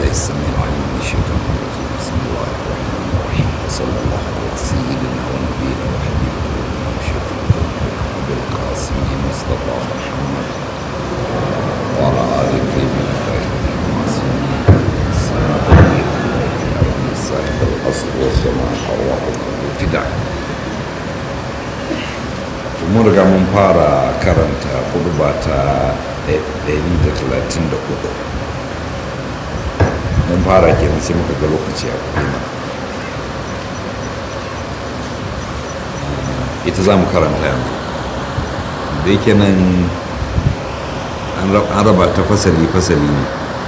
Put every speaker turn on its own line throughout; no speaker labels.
السميع العليم من الشيطان الرجيم بسم الله الرحمن الرحيم وصلى الله على سيدنا ونبينا وحبيبنا وشفيع ذنوبنا القاسم مصطفى محمد وعلى آل الطيبين الطاهرين المعصومين صاحب الأصل والسماع أرواحكم الفداء mun riga mun fara karanta kuduba ta 134 mun fara kenan sai muka ga lokaci a kuma ita za mu karanta yanzu da yake nan an raba ta fasali-fasali ne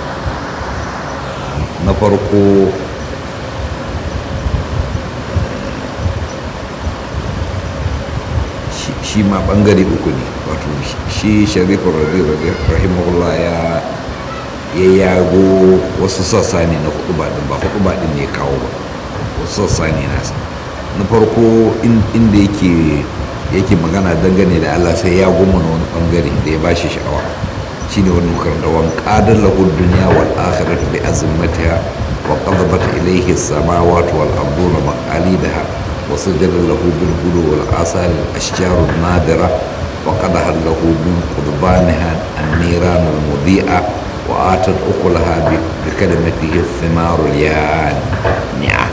na farko shi ma bangare uku ne wato shi sharifin rahimahullah ya ya yago wasu sassa ne na hudu baɗin ba hudu baɗin ne kawo ba wasu sassa ne nasa na farko inda yake yake magana dangane da allah sai ya goma na wani bangare da ya bashi sha'awa shine wani makaranta wan qadar lahu dunya wal akhiratu bi azmatiha wa qadabat ilayhi as-samawati wal ardu wa maqalidaha وسجد له بالغدو والآثار الأشجار النادرة وقدها له من قضبانها النيران المضيئة وآتت أكلها بكلمته الثمار اليانعة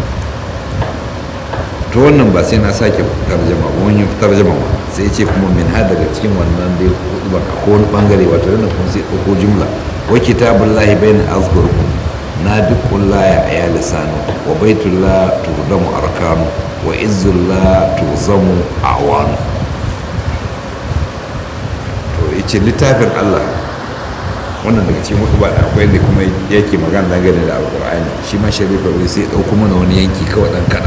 to wannan ba sai na sake tarjama ba wani tarjama ba sai ce kuma min ha daga cikin wannan dai ba ko wani bangare wato yana kuma sai ko jumla wa kitabullahi bayna azkurukum nadiqullah ya lisanu wa baitullah turdamu arkanu wa izzullah tuzamu awanu to yace littafin Allah wannan daga cikin hudu ba da akwai da kuma yake magana dangane da alqur'ani shi ma sharifa bai sai dauko mana wani yanki kawai dan kada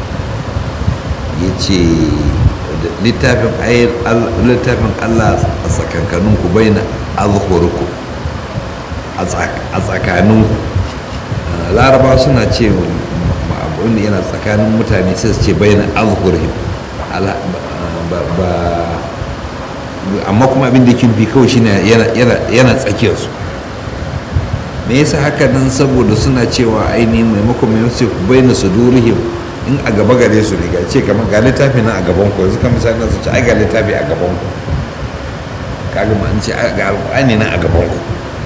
yace littafin ayat littafin Allah a tsakankaninku baina azhurukum a tsakaninku laraba suna ce wanda yana tsakanin mutane sai su ce bayan azhurihim amma kuma abin da kin bi kawai shine yana tsakiyar su me yasa haka nan saboda suna cewa ainihin maimakon mai wasu bayan sudurihim in a gaba gare su riga ce kamar ga littafi nan a gaban ku yanzu kan misali su ce ai ga littafi a gaban ku kaga ma an ce ga alƙur'ani nan a gaban ku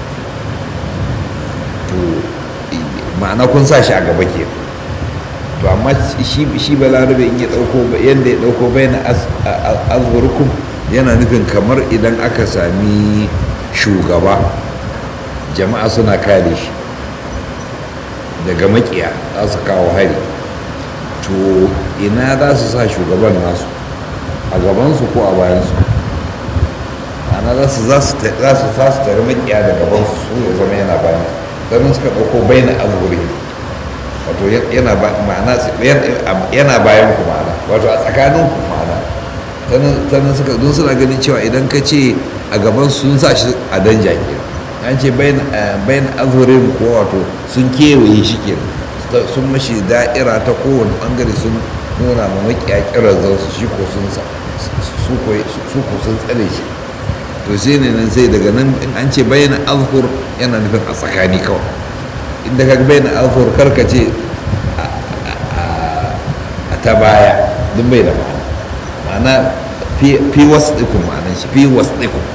to ma'ana kun sa shi a gaba ke to amma shi balarabe in ya dauko yadda ya dauko bayan azurkum yana nufin kamar idan aka sami shugaba jama'a suna kare shi daga makiya za su kawo hari to ina za su sa shugaban nasu a gabansu ko a bayansu ana za su za su tare makiya da gabansu su ya zama yana bayansu sannan suka ɗauko bayan azuri wato yana bayan ku ma'ana wato a tsakanin ku ma'ana sannan suka don suna ganin cewa idan ka ce a gaban sun sa shi a danja ke an ce bayan azurin ko wato sun kewaye shi ke sun mashi da'ira ta kowane bangare sun nuna ma makiya kirar zansu shi ko sun su ko sun tsare shi to sai ne nan sai daga nan in an ce bayan azhur yana nufin a tsakani kawai inda ka bayan azhur karka ce a ta baya duk bai da ma'ana ma'ana fi wasu ɗikun ma'anan shi fi wasu ɗikun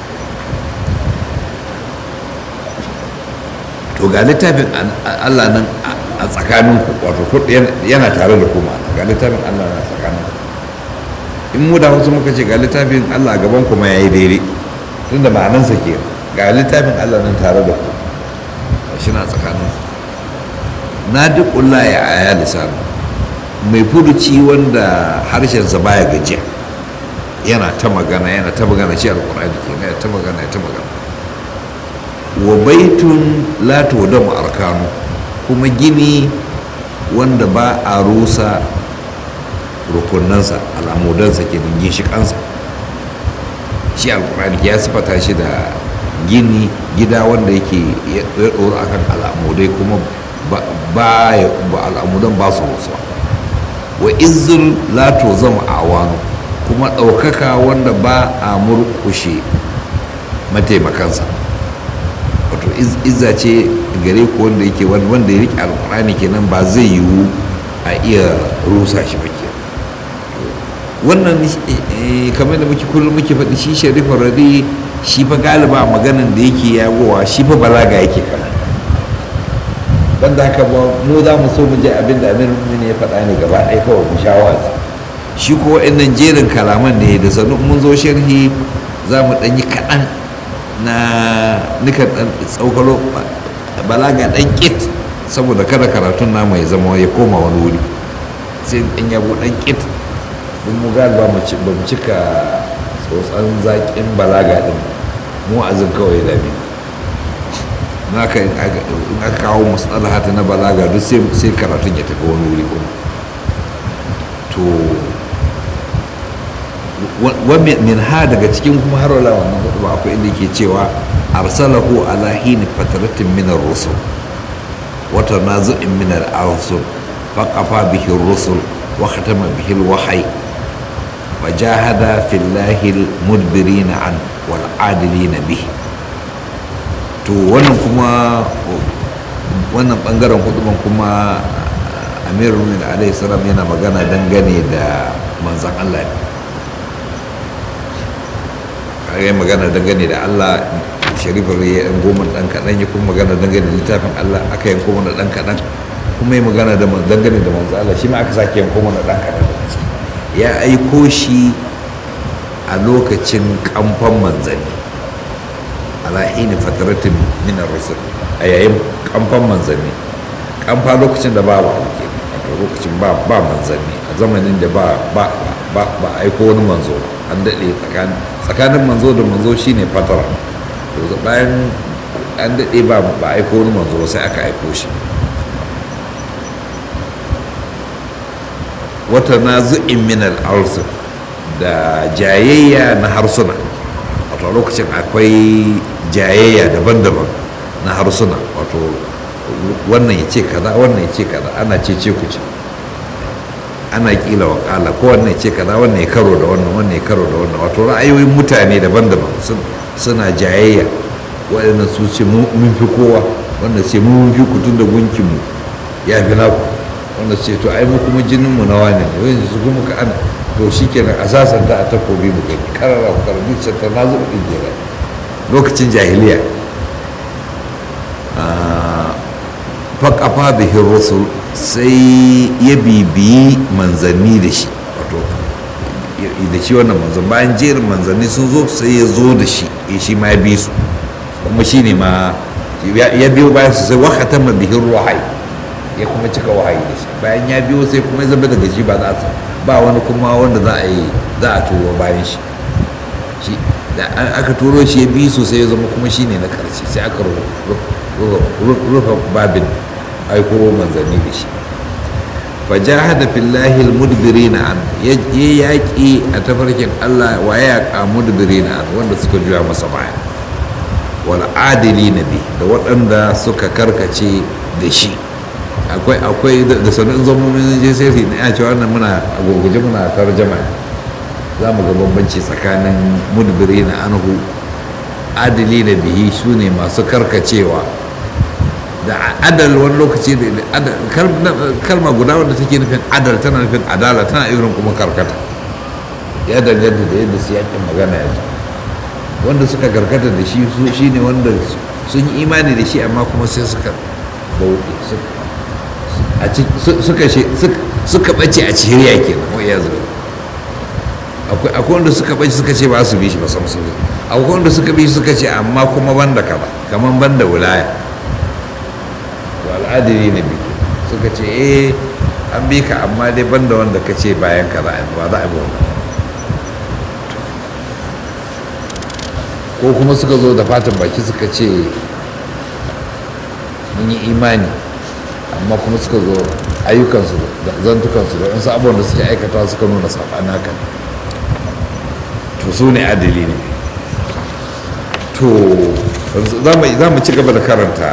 to ga littafin allah nan a tsakaninku wato yana tare da ku ma'ana ga littafin allah na tsakaninku in mu da wasu muka ce ga littafin allah gaban kuma ya yi daidai tunda ma'anansa ke ga littafin allah nan tare da ku shi na tsakanin na duk ya aya lisanu mai furuci wanda harshensa baya gajiya yana ta magana yana ta magana shi alkur'ani ke yana ta magana ya ta magana wa baitun la tudamu arkanu kuma gini wanda ba a rusa rukunansa al'amudansa ke dingin shi kansa shi alkur'ani ya sifata shi da gini gida wanda yake ya ɗoro a kan al'amudai kuma ba al'amudan ba su rusuwa wa izin lato zama a wani kuma ɗaukaka wanda ba a murkushe mataimakansa wato izza ce gare ku wanda yake wanda ya riƙe alƙur'ani kenan ba zai yiwu a iya rusa shi ba ke wannan kamar da muke kullum muke faɗi shi sharifin radi shi fa galiba maganan da yake yagowa shi fa balaga yake kama banda haka ba mu za mu so mu je abin da amir ya faɗa ne gaba ɗaya kawai mu sha wasu shi ko wa'annan jerin kalaman ne da sannu mun zo sharhi za mu ɗan yi kaɗan na nukan ɗan tsaukalo balaga ɗan ƙit saboda kada karatun namu ya zama ya koma wani wuri sai ɗan yabo ɗan ƙit don mu galiba ba mu cika tsotsan zaƙin balaga ɗin mu azin kawai da dami naka in aka kawo matsala hata na balaga duk sai karatun ya tafi wani wuri kuma to min ha daga cikin kuma har wala wannan hudu ba akwai inda ke cewa arsalahu ala hini fataratin min ar-rusul wa tanazu'in min al-arsul faqafa bihi ar-rusul wa khatama bihi al-wahyi wa jahada fillahi al-mudbirin an wal adilin bihi to wannan kuma wannan bangaren huduban kuma amirul mu'minin alaihi salam yana magana dangane da manzon Allah ne yi magana dangane da Allah sharifar ya yan goma dan kaɗan ya kuma magana dangane da littafin Allah aka yanko mana dan kaɗan kuma ya magana da dangane da manzo Allah shi ma aka sake yanko mana dan kaɗan ya aiko shi a lokacin kamfan manzanni ala hini fataratin min ar-rusul a yayin kamfan manzanni kamfa lokacin da babu alke wato lokacin ba ba manzanni a zamanin da ba ba ba ba aiko wani manzo an daɗe tsakanin tsakanin manzo da manzo shine fatara to bayan an daɗe ba ba aiko wani manzo sai aka aiko shi wata na zu'in min al'arsu da jayayya na harsuna wato lokacin akwai jayayya daban-daban na harsuna wato wannan ya ce kaza wannan ya ce kaza ana ce ce ku ce ana kila wa kala ko wannan ce kaza wannan ya karo da wannan wannan ya karo da wannan wato ra'ayoyin mutane daban-daban suna jayayya waɗannan su ce mun fi kowa wanda ce mun fi kutun da gunkin mu ya fi naku wanda ce to ai mu kuma jinin mu na wani ne wanda su kuma ka ana to shikenan a sasanta a takobi mu kai karara ku karbi ta na zuba din jira lokacin jahiliya faƙafa bihin rusul sai ya bibiyi manzanni da shi wato da shi wannan manzan bayan jerin manzanni sun zo sai ya zo da shi ya shi ma ya bi su kuma shi ne ma ya biyo bayan su sai wakatan ma bihin wahayi ya kuma cika wahayi da shi bayan ya biyo sai kuma ya zama daga shi ba za a ba wani kuma wanda za a yi za a turo bayan shi shi da aka turo shi ya bi su sai ya zama kuma shi ne na karshe sai aka rufe babin aiko manzanni da shi fajahada fillahi almudbirina an ya yaƙi a tafarkin Allah wa ya yaƙa mudbirina an wanda suka juya masa baya wal adili na bi da waɗanda suka karkace da shi akwai akwai da sanin zamomin je sai na ce wannan muna a gurguje muna tarjama za mu ga bambanci tsakanin mudbirina anhu adili na bihi su ne masu karkacewa da adal wani lokaci da kalma guda wanda take nufin adal tana nufin adala tana irin kuma karkata ya danganta da yadda siyakin magana ya ce wanda suka karkata da shi su shi ne wanda sun yi imani da shi amma kuma sai suka bauɗe suka ɓace a cihiriya kenan wa iya zuwa akwai wanda suka ɓace suka ce ba su bi shi ba sam sun akwai wanda suka bi suka ce amma kuma banda kaza kamar banda wilaya al'adiri na biki suka ce eh an bi ka amma dai banda wanda ka ce bayan ka za a ba za a bi wannan ko kuma suka zo da fatan baki suka ce mun yi imani amma kuma suka zo ayyukansu da zantukansu da wasu abubuwan da suke aikata suka nuna saɓani haka to su ne adali ne to za mu ci gaba da karanta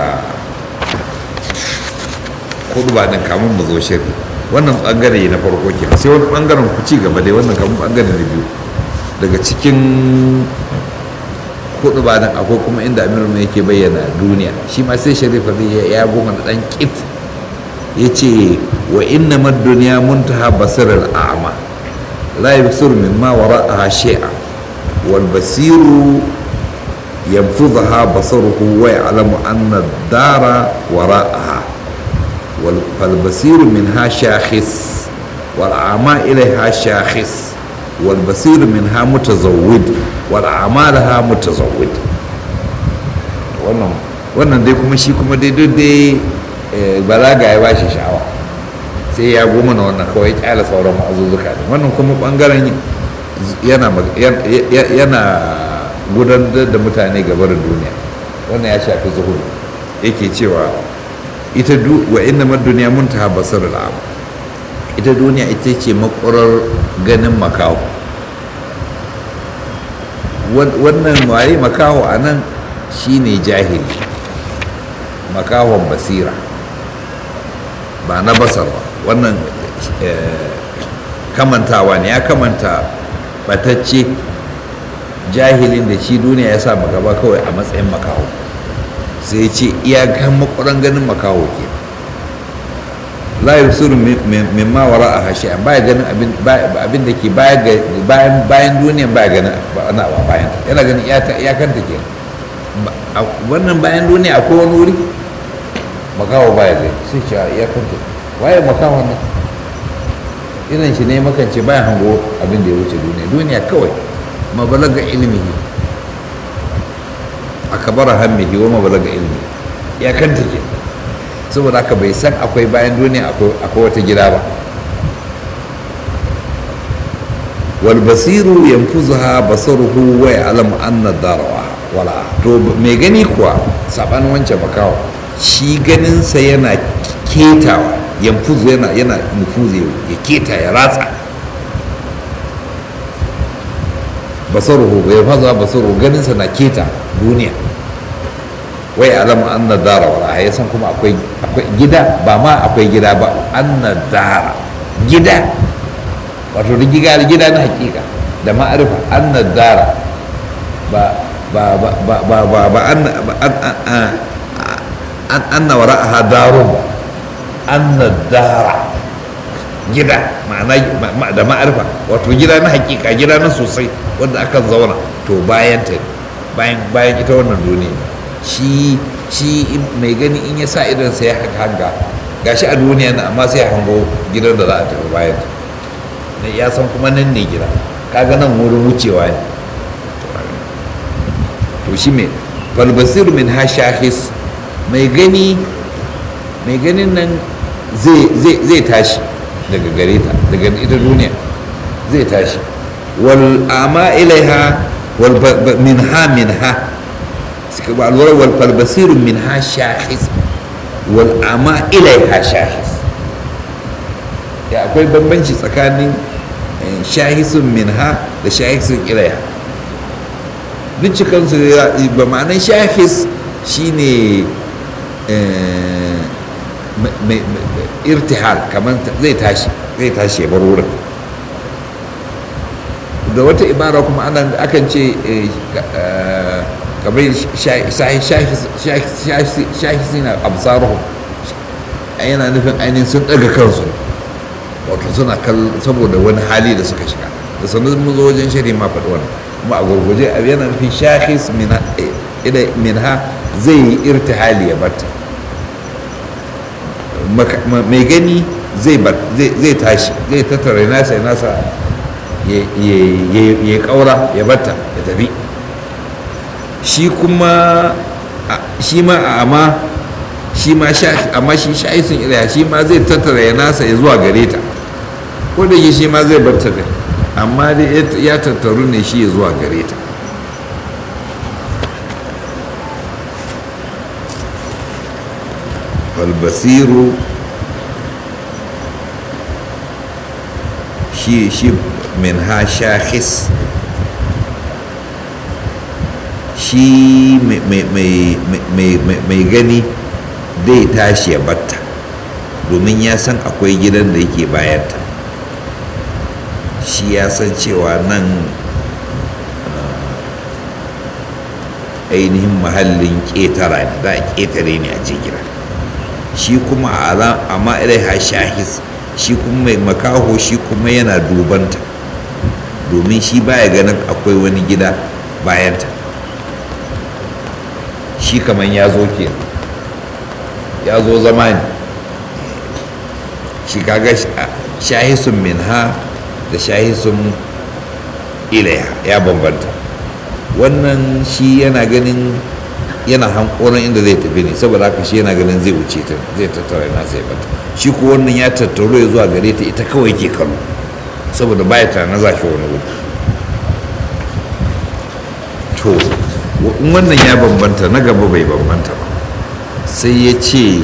kudu ba din kamun mu zo shiri wannan bangare na farko kenan sai wani bangaren ku ci gaba dai wannan kamun bangare na biyu daga cikin hudu ba nan akwai kuma inda amiru mai yake bayyana duniya shi ma sai sharifa zai ya goma da dan kit ya ce wa inna mad duniya muntaha basir al'ama la yabsur mimma wara'aha shay'a wal basiru yanfudhaha basaruhu wa ya'lamu anna ad-dara wara'aha wal fal basiru minha shakhis wal a'ma ilayha shakhis wal basiru minha mutazawwid wal a'malaha mutazawwid wannan wannan dai kuma shi kuma dai duk dai balaga ya bashi sha'awa sai ya goma na wannan kawai kyala sauran ma'azuzzuka ne wannan kuma bangaren yana yana gudanar da mutane gabar duniya wannan ya shafi zuhuru yake cewa ita wa inna mad duniya muntaha basar al'am ita duniya ita ce makwarar ganin makaho wannan waye makaho a nan shine jahili makahon basira ba na basar ba wannan kamantawa ne ya kamanta batacce jahilin da shi duniya ya sa gaba kawai a matsayin makaho sai ce iyakan makwaran ganin makaho ke la yusiru mimma wara a hashe baya ganin abin da ke bayan duniyan baya ganin ana ba bayan yana ganin iyakanta ke wannan bayan duniya akwai wani wuri makaho baya gani sai ce iyakanta waye makahon nan irin shi ne makance bayan hango abin da ya wuce duniya duniya kawai mabalaga ilmihi akabara hammihi wa mabalaga ilmi iyakanta ke saboda haka bai san akwai bayan duniya akwai wata gida ba wal basiru yanfuzuha basaruhu wa ya'lamu anna darawa wala to mai gani kuwa saban wancan makawa shi ganinsa yana ketawa yanfuzu yana yana nufuzi ya keta ya ratsa basaruhu bai faza basaruhu ganinsa na keta duniya wai alamu anna dara wala ya san kuma akwai gida ba ma akwai gida ba anna dara gida wato da gida gida na hakika da ma'arifa anna dara ba ba ba ba ba ba ba anna an anna wara'aha darun anna dara gida ma'ana da ma'arifa wato gida na hakika gida na sosai wanda akan zauna to bayan ta bayan bayan ita wannan duniya shi shi mai gani in ya sa idan sai ya hanga gashi a duniya na amma sai ya hango gidan da za a tafi bayan ta ya san kuma nan ne gida kaga nan wurin wucewa ne to shi mai falbasir min ha shahis mai gani mai ganin nan zai tashi daga gare ta daga ita duniya zai tashi wal ama ilaiha wal minha minha suka ba alwara wal falbasir min ha shahis wal ama ilaiha shahis ya akwai bambanci tsakanin shahisun minha da shahisun ilaiha duk cikansu ba ma'anar shahis shine irtihal kamar zai tashi zai tashi ya bar wurin da wata ibara kuma ana akan ce kamar shahisi na absaruhu yana nufin ainihin sun daga kansu wato suna saboda wani hali da suka shiga da sannan mun zo wajen shari ma faɗi wannan kuma a gurguje yana nufin shahis minha zai yi irtihali ya batta mai gani zai tashi zai tattara nasa ya nasa ya kaura ya batta ya tafi shi kuma shi ma a amma shi ma amma shi sha'isun ilaya shi ma zai tattara ya nasa ya zuwa gare ta ko da shi ma zai batta da amma dai ya tattaru ne shi ya zuwa gare ta فالبصير شي شي منها شاخص shi mai gani zai tashi ya batta domin ya san akwai gidan da yake bayanta shi ya san cewa nan ainihin mahallin ƙetara ne za a ƙetare ne a je gida shi kuma a ma'ilaiha shahis shi kuma mai makaho shi kuma yana dubanta domin shi baya ganin akwai wani gida bayanta shi kamar ya zo ke ya zo zama ne shi kaga shahisun minha da shahisun ilaiha ya bambanta wannan shi yana ganin yana hankoron inda zai tafi ne saboda haka shi yana ganin zai wuce ta zai tattara yana sai bata shi ko wannan ya tattaro ya zuwa gare ta ita kawai ke kallo saboda baya ta na za shi wani wuri to in wannan ya bambanta na gaba bai bambanta ba sai ya ce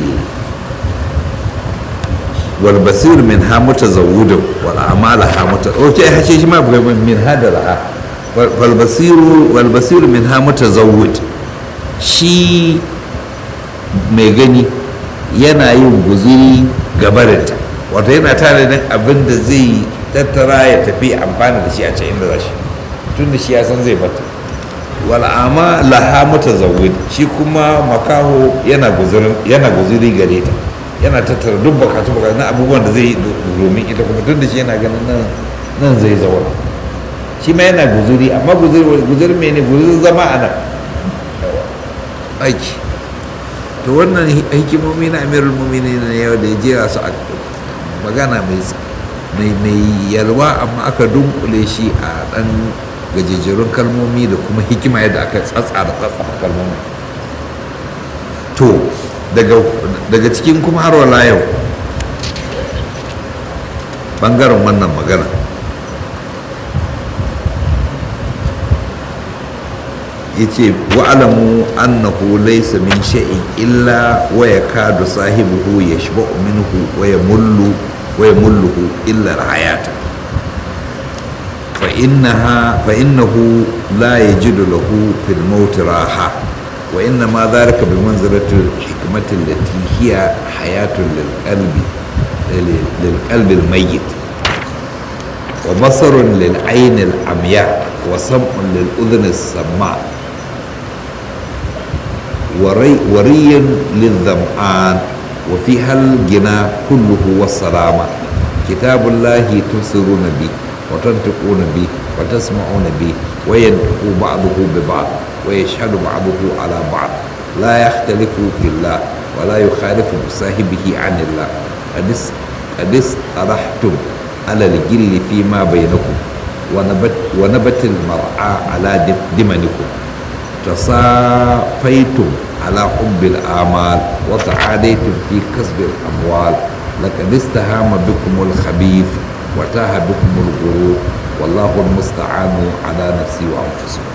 wal basir min ha mutazawwidun wal amala ha muta okay hashe shi ma min ha da ra'a wal basiru wal basir min ha mutazawwid shi mai gani yana yin guziri gabarinta wato yana tare da abin da zai tattara ya tafi amfani da shi a can inda za shi tun da shi ya san zai bata wal'ama laha mutazawwid shi kuma makaho yana guziri gare ta yana tattara duk bukatu bukatu na abubuwan da zai yi domin ita kuma tun da shi yana ganin nan zai zauna shi ma yana guziri amma guziri mene guziri zama a nan aiki to wannan hikimomi na amirul mumini na yau da ya jera su a magana mai yalwa amma aka dunkule shi a dan gajejerun kalmomi da kuma hikima yadda aka tsatsa da tsatsa kalmomi to daga cikin kuma har wala yau bangaren wannan magana yace wa'alamu annahu laysa min shay'in illa wa yakadu sahibuhu yashba'u minhu wa yamullu wa yamulluhu illa al-hayata fa innaha fa innahu la yajidu lahu fil maut raha wa inna ma dhalika bi manzilati al-hikmati allati hiya hayatun lil qalbi lil qalbi al-mayyit wa basarun lil ayn al-amya wa sam'un lil udhni as-samma' وري وريا للظمآن وفيها الجنى كله والسلامة كتاب الله تبصرون به وتنطقون به وتسمعون به وينطق بعضه ببعض ويشهد بعضه على بعض لا يختلف في الله ولا يخالف بصاحبه عن الله قد اصطلحتم على الجل فيما بينكم ونبت, ونبت المرعى على دمنكم تصافيتم على حب الآمال وتعاديتم في كسب الأموال لقد استهام بكم الخبيث وتاه بكم الغرور والله المستعان على نفسي وأنفسكم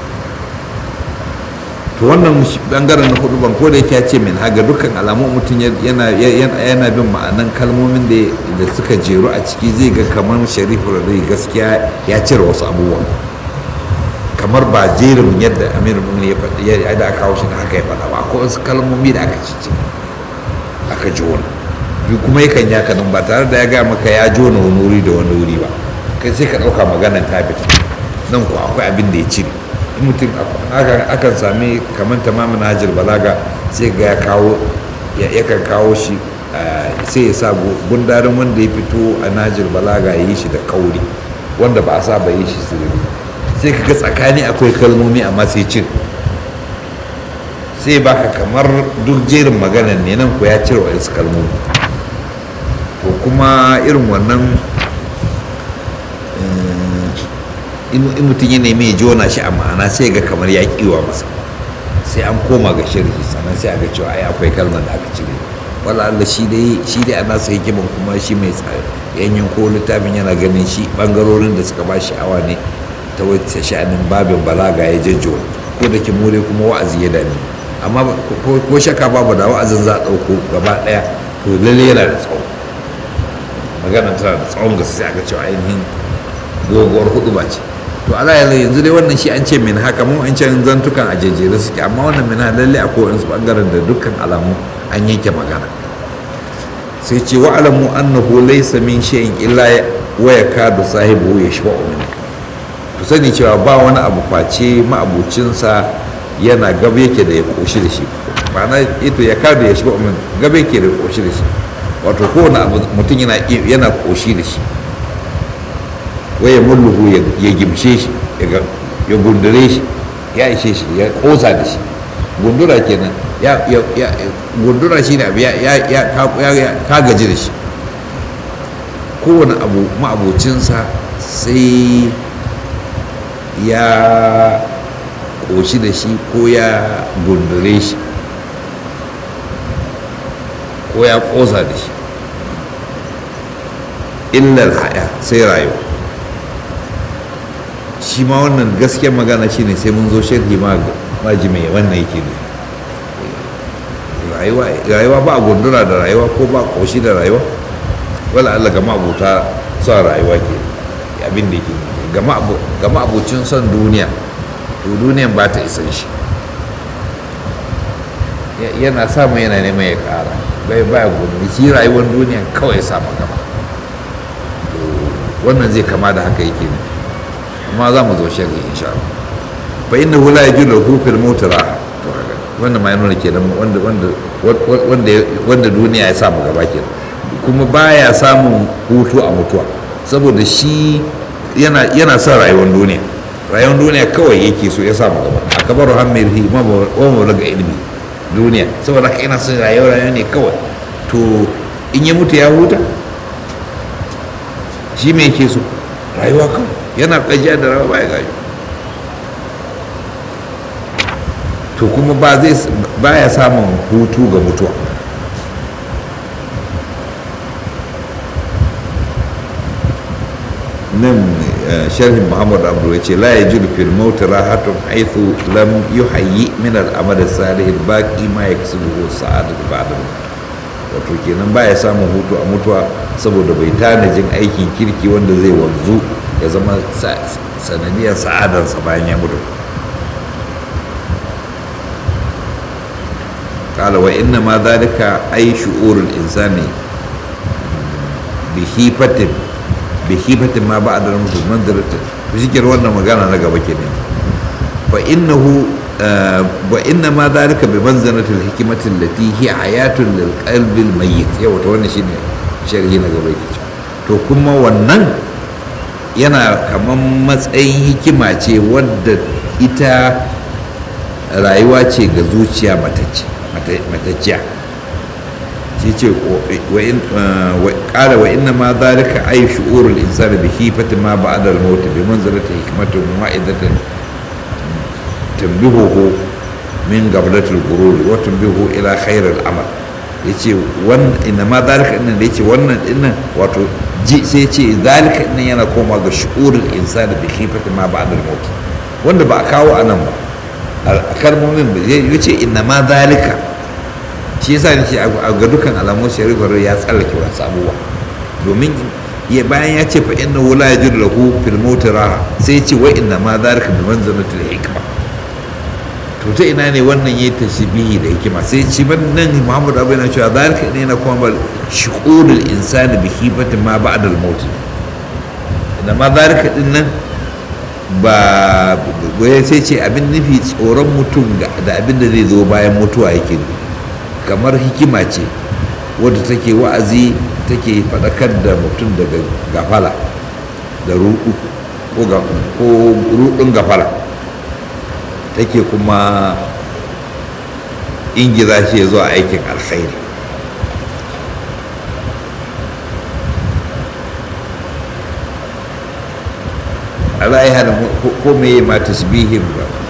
to wannan bangaren na hudu ban koda yake ce min haga dukkan alamu mutum yana yana bin ma'anan kalmomin da suka jeru a ciki zai ga kamar sharifu da gaskiya ya cire wasu abubuwa kamar ba jerin yadda amir mumin ya faɗi ya da aka kawo shi da haka ya faɗa ba akwai wasu kalmomi da aka cici aka jona bi kuma yakan ya kanan ba tare da ya gaya maka ya jona wani wuri da wani wuri ba kai sai ka ɗauka maganan ta fita nan ko akwai abin da ya cire in mutum akan sami kamar tamamin hajjar balaga sai ga ya kawo yakan kawo shi sai ya sa gundarin wanda ya fito a najir balaga ya yi shi da kauri wanda ba a saba yi shi sirri sai ka ga tsakani akwai kalmomi amma sai cin sai baka kamar duk jerin maganan ne nan ko ya cire wasu kalmomi to kuma irin wannan in mutum ya nemi ya jona shi a ma'ana sai ga kamar ya kiwa masa sai an koma ga shirki sannan sai a ga cewa ai akwai kalmar da aka cire wala Allah shi dai shi dai ana sai hikiman kuma shi mai yanyan ko littafin yana ganin shi bangarorin da suka ba shi awa ne ta wacce sha'anin babin balaga ya jajjo ko da ke more kuma wa'azi ya dani amma ko shaka babu da wa'azin za a ɗauko gaba ɗaya to lalle yana da tsawo magana tana da tsawon gaske sai aka cewa ainihin doguwar hudu ba ce to ala yanzu yanzu dai wannan shi an ce min haka mu an can zantukan a jejjere suke amma wannan min lalle akwai wani bangaren da dukkan alamu an yanke magana sai ce wa alamu annahu laysa min shay'in illa wa yakadu sahibu yashba'u min ku sani cewa ba wani abu face ma'abucinsa yana gaba yake da ya koshi da shi ma'ana ito ya kada ya shi ba gaba yake da ya koshi da shi wato kowane abu mutum yana yana koshi da shi waya mulluhu ya gimshe shi ya gundure shi ya ishe shi ya kosa da shi gundura kenan ya ya gundura shi ne abu ya ya ka gaji da shi kowane abu ma'abocinsa sai ya ƙoshi da shi ko ya gundure shi ko ya ƙosa da shi illar haya sai rayuwa shi ma wannan gaskiyar magana shi ne sai mun zo sharhi maji mai wannan yake ne rayuwa ba a gundura da rayuwa ko ba ƙoshi da rayuwa wala Allah gama abuta son rayuwa ke abin da ke gama abucin son duniya to duniyan ba ta isan shi yana samu yana neman ya kara bai baya gudu shi rayuwar duniyan kawai ya samu gaba wannan zai kama da haka yake ne amma za mu zo shari insha Allah fa inna hu la yajuzu lahu fil mutara to haka wannan ma yana kenan wanda wanda wanda wanda duniya ya samu gaba kenan kuma baya samun hutu a mutuwa saboda shi yana yana son rayuwar duniya rayuwar duniya kawai yake so ya samu gaba a kabar hamirihi ma wa daga ilimi duniya saboda haka yana son rayuwar rayuwa ne kawai to in ya mutu ya huta shi me yake so rayuwa kawai yana kajiya da rayuwa baya gaji to kuma ba zai baya samun hutu ga mutuwa nan sharhin muhammad abdu ya ce la ya jiru fil mauti rahatun haithu lam yuhayyi min al'amal salih baqi ma yaksubuhu sa'adat ba'da wato kenan baya samun hutu a mutuwa saboda bai tanajin aikin kirki wanda zai wanzu ya zama sanadiyar sa'adarsa bayan ya mutu قال وإنما ذلك أي شعور الإنسان بخيفة بخيفة ما بعد الموت منزلة وذكر وانا مقانا نقا بكني فإنه آه وإنما ذلك بمنزلة الحكمة التي هي حياة للقلب الميت يا وتوانا شيني شرحي نقا بكني to kuma wannan yana kaman matsayin hikima ce wadda ita rayuwa ce ga zuciya matacciya shi ce ƙara wa inna ma zalika ay shu'urul insani bi hifati ma ba'da al-maut bi manzilati hikmatin wa'idatin tanbihuhu min gablatil gurur wa tanbihu ila khairil amal yace wannan inna ma zalika innan da yace wannan dinnan wato ji sai yace zalika dinnan yana koma ga shu'urul insani bi hifati ma ba'da al-maut wanda ba a kawo anan ba a kalmomin ba zai yace inna ma zalika shi yasa ne ce a ga dukkan alamun sharifar ya tsallake wasu abubuwa domin ya bayan ya ce fa inna wula ya jira lahu fil mauti raha sai ya ce wa inna ma zalika bi manzanatil hikma to ta ina ne wannan yayi tashbihi da hikima sai ci ban nan Muhammad Abu yana cewa zalika ne na kuma shuqulul insani bi hibati ma ba'da al maut inna ma zalika din nan ba sai ce abin nufi tsoron mutum da abin da zai zo bayan mutuwa yake nufi kamar hikima ce wadda take wa'azi take faɗakar da mutum daga gafala da ruɗu ko ruɗun gafala take kuma ingiza shi ya zuwa aikin alkhairi ra'ayi hana ko me ma tasbihin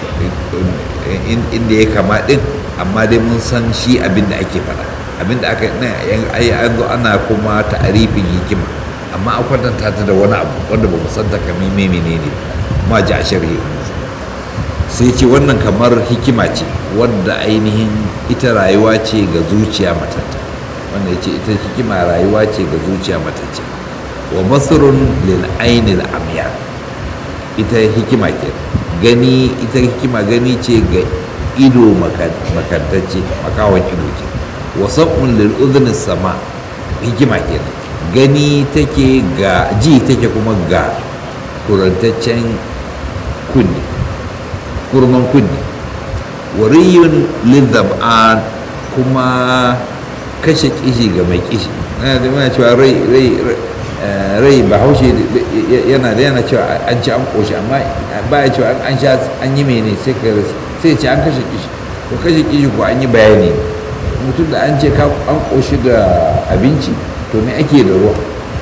inda ya kama din amma dai mun san shi abin da ake faɗa abin da aka ai an zo ana kuma ta'arifin hikima amma a kwatanta ta da wani abu wanda ba mu san ta kamar me menene ma ji a sharhi sai ce wannan kamar hikima ce wadda ainihin ita rayuwa ce ga zuciya matata wanda ya ce ita hikima rayuwa ce ga zuciya matacce wa masrun lil ainil amya ita hikima ke gani ita hikima gani ce ga ido makantacce makawan ido ke wasan lil udhni sama hikima ke gani take ga ji take kuma ga kurantaccen kunni kurman kunni wariyun lizab'an kuma kashe kishi ga mai kishi na da mana cewa rai rai rai bahaushe yana da yana cewa an ci an koshi amma ba ya cewa an sha an yi mene sai ka sai ce an kashe kishi to kashe kishi ko an yi bayani mutum da an ce an koshi da abinci to me ake da ruwa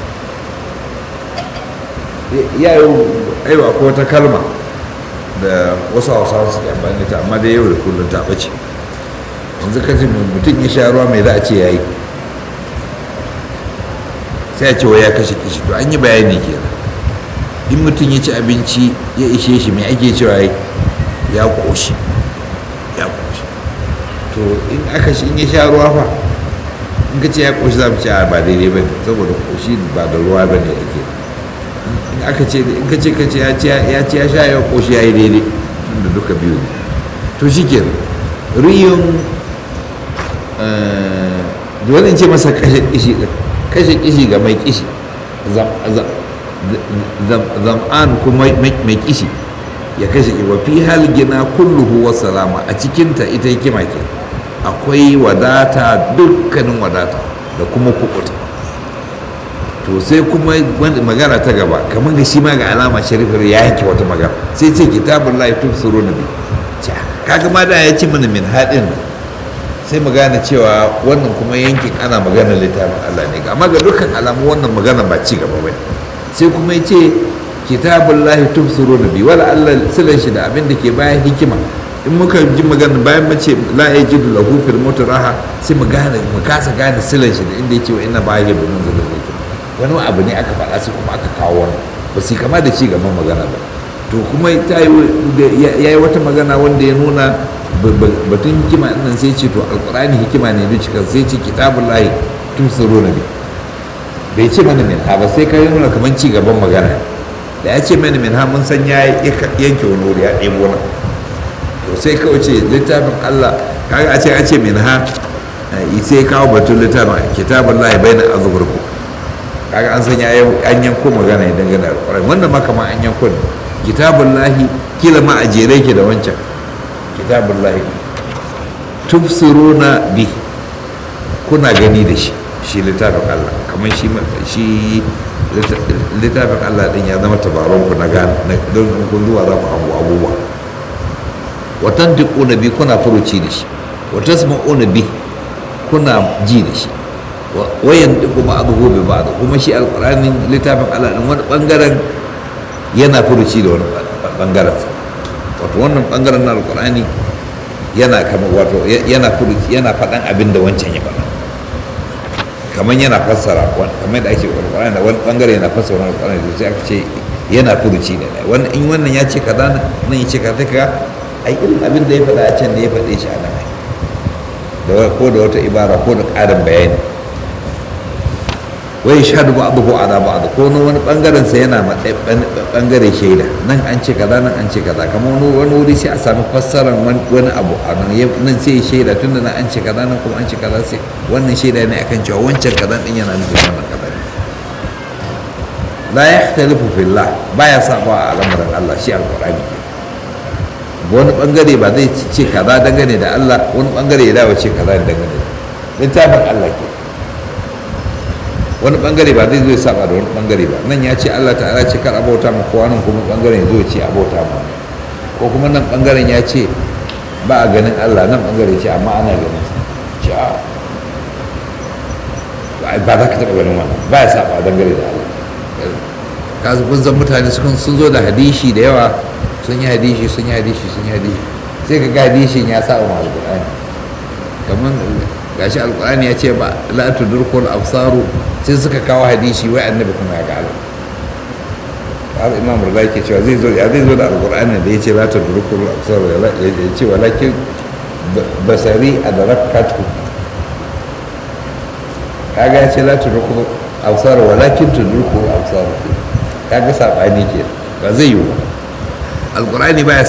ya yi aiwa ko wata kalma da wasu hausawa suke amfani ta amma da yau da kullum ta ɓace yanzu ka ce mutum ya sha ruwa mai za a ce ya yi sai a ce wa ya kashe kishi to an yi bayani kenan in mutum ya ci abinci ya ishe shi mai ake cewa ya ƙoshi ya ƙoshi to in aka shi in ya sha ruwa fa in ka ce ya ƙoshi za mu ce ba daidai ba ne saboda ƙoshi ba da ruwa ba ne ake in aka ce in ka ce ka ce ya ce ya sha ya ƙoshi ya yi daidai tunda duka biyu ne to shi ke riyun da wani ce masa kashe kishi ɗin kashe kishi ga mai kishi zam'an kuma mai kishi ya kashe wa fi hal gina kulluhu wa salama a cikinta ita hikima ke akwai wadata dukkanin wadata da kuma kukuta to sai kuma magana ta gaba kamar ga shi ma ga alama sharifar ya yanke wata magana sai ce kitabun lahi tun suru na biyu kaga ma da ya ci mana min haɗin sai mu gane cewa wannan kuma yankin ana maganar littafin Allah ne amma ga dukkan alamu wannan magana ba ci gaba bai sai kuma ya ce kitabun lahi tubsuru na biyu wala Allah silan shi da abin da ke bayan hikima in muka ji magana bayan mace la ya ji lahu fil raha sai mu gane mu kasa gane silan shi da inda ya ce wa inna ba ya bin zulul hikima wani abu ne aka faɗa sai kuma aka kawo wani ba su kama da ci gaban magana ba to kuma ya yi wata magana wanda ya nuna batun hikima nan sai ce to alkurani hikima ne duk cikin sai ce kitabun lahi tun tsoro na bi bai ce mana min ha ba sai ka nuna kamar ci gaban magana da ya ce mana min ha mun san ya yanke wani wuri ya ɗebo na to sai kawai ce littafin allah kaga a ce an ce min ha sai kawo batun littafin kitabun lahi bai na azuburku kaga an san ya an yanko magana ya dangane da alkurani wannan ma kamar an yanko ne kitabun lahi kila ma a jere ke da wancan kitabun lahi tufsiruna bi kuna gani da shi shi littafin Allah kamar shi shi littafin Allah din ya zama tabaron ku na gane don kun zuwa za ku abu abubuwa watan na bi kuna furuci da shi wata sama'una bi kuna ji da shi wayan diku ba abu gobe ba kuma shi alƙur'anin littafin Allah din wani bangaren yana furuci da wani bangaren wato wannan bangaren na alkur'ani yana kama wato yana furuci yana faɗan abin da wancan ya faɗa kamar yana fassara kamar da ake alkur'ani wani bangare yana fassara wani alkur'ani sai aka ce yana furuci da ɗaya in wannan ya ce kaza nan ya ce kaza ka ai irin abin da ya faɗa a can da ya faɗe shi a nan ko da wata ibara ko da ƙarin bayani wai shahadu ba abu ala ba ko na wani bangaren sa yana ma bangare shaida nan an ce kaza nan an ce kaza kamar wani wani wuri sai a sami fassarar wani abu a nan nan sai shaida tunda nan an ce kaza nan kuma an ce kaza sai wannan shaida ne akan cewa wancan kaza din yana nufin wannan kaza ne la yahtalifu fillah baya saba a al'amuran Allah shi alqur'ani wani bangare ba zai ce kaza dangane da Allah wani bangare ya dawo ce kaza dangane da littafin Allah ke wani bangare ba zai zo ya saba da wani bangare ba nan ya ce Allah ta'ala ce kar abauta mu kowa nan kuma bangaren ya zo ya ce abauta mu ko kuma nan bangaren ya ce ba a ganin Allah nan bangare ce amma ana ganin ce a ba za ka taɓa ganin wannan ba ya saba dangare da Allah kasu kun san mutane sun zo da hadishi da yawa sun yi hadishi sun yi hadishi sun yi hadishi sai ka ga hadishin ya saba ma alƙur'ani kamar gashi alkur'ani ya ce ba la tudrikul absaru sai suka kawo hadisi wai annabi kuma ya ga Allah har imam rida ke cewa zai zo ya zai zo da alkur'ani da ya ce la tudrikul absaru ya ce walakin basari adrakatu kaga ya ce la tudrikul absaru walakin tudrikul absaru kaga sabani ke ba zai yi ba alkur'ani baya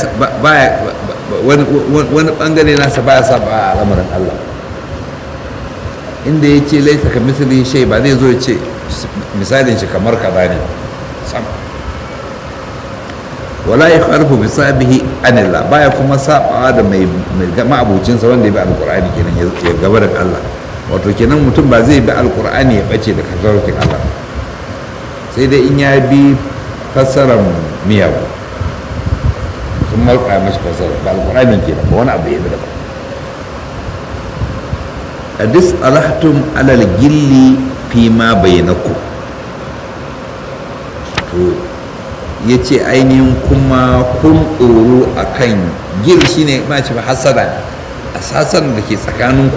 wani bangare nasa baya saba a al'amarin Allah inda ya ce laisa ka misali shai ba zai zo ya ce misalin shi kamar kaza ne sam wala ya kharfu bi sabihi anillah baya kuma sabawa da mai ma'abucinsa wanda ya bi alqur'ani kenan ya gaba da Allah wato kenan mutum ba zai bi alqur'ani ya bace da kasarautin Allah sai dai in ya bi fassarar miyagu sun marka mashi fassara ba alqur'ani kenan ba wani abu ya bi da ba hadis alahtum alal gilli fi ma bainakum to ya ce ainihin kuma kun tsoro a kan gil shi ne ma ce hasada a sasan da ke tsakaninku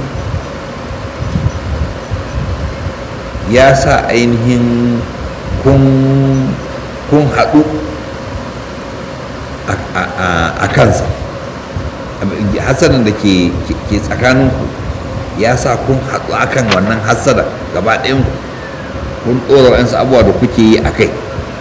ya sa ainihin kun haɗu a kansa hasadan da ke tsakaninku ya sa kun haɗu a kan wannan hasada gaba ɗayanku kun ɗora wa'yansu abubuwa da kuke yi a kai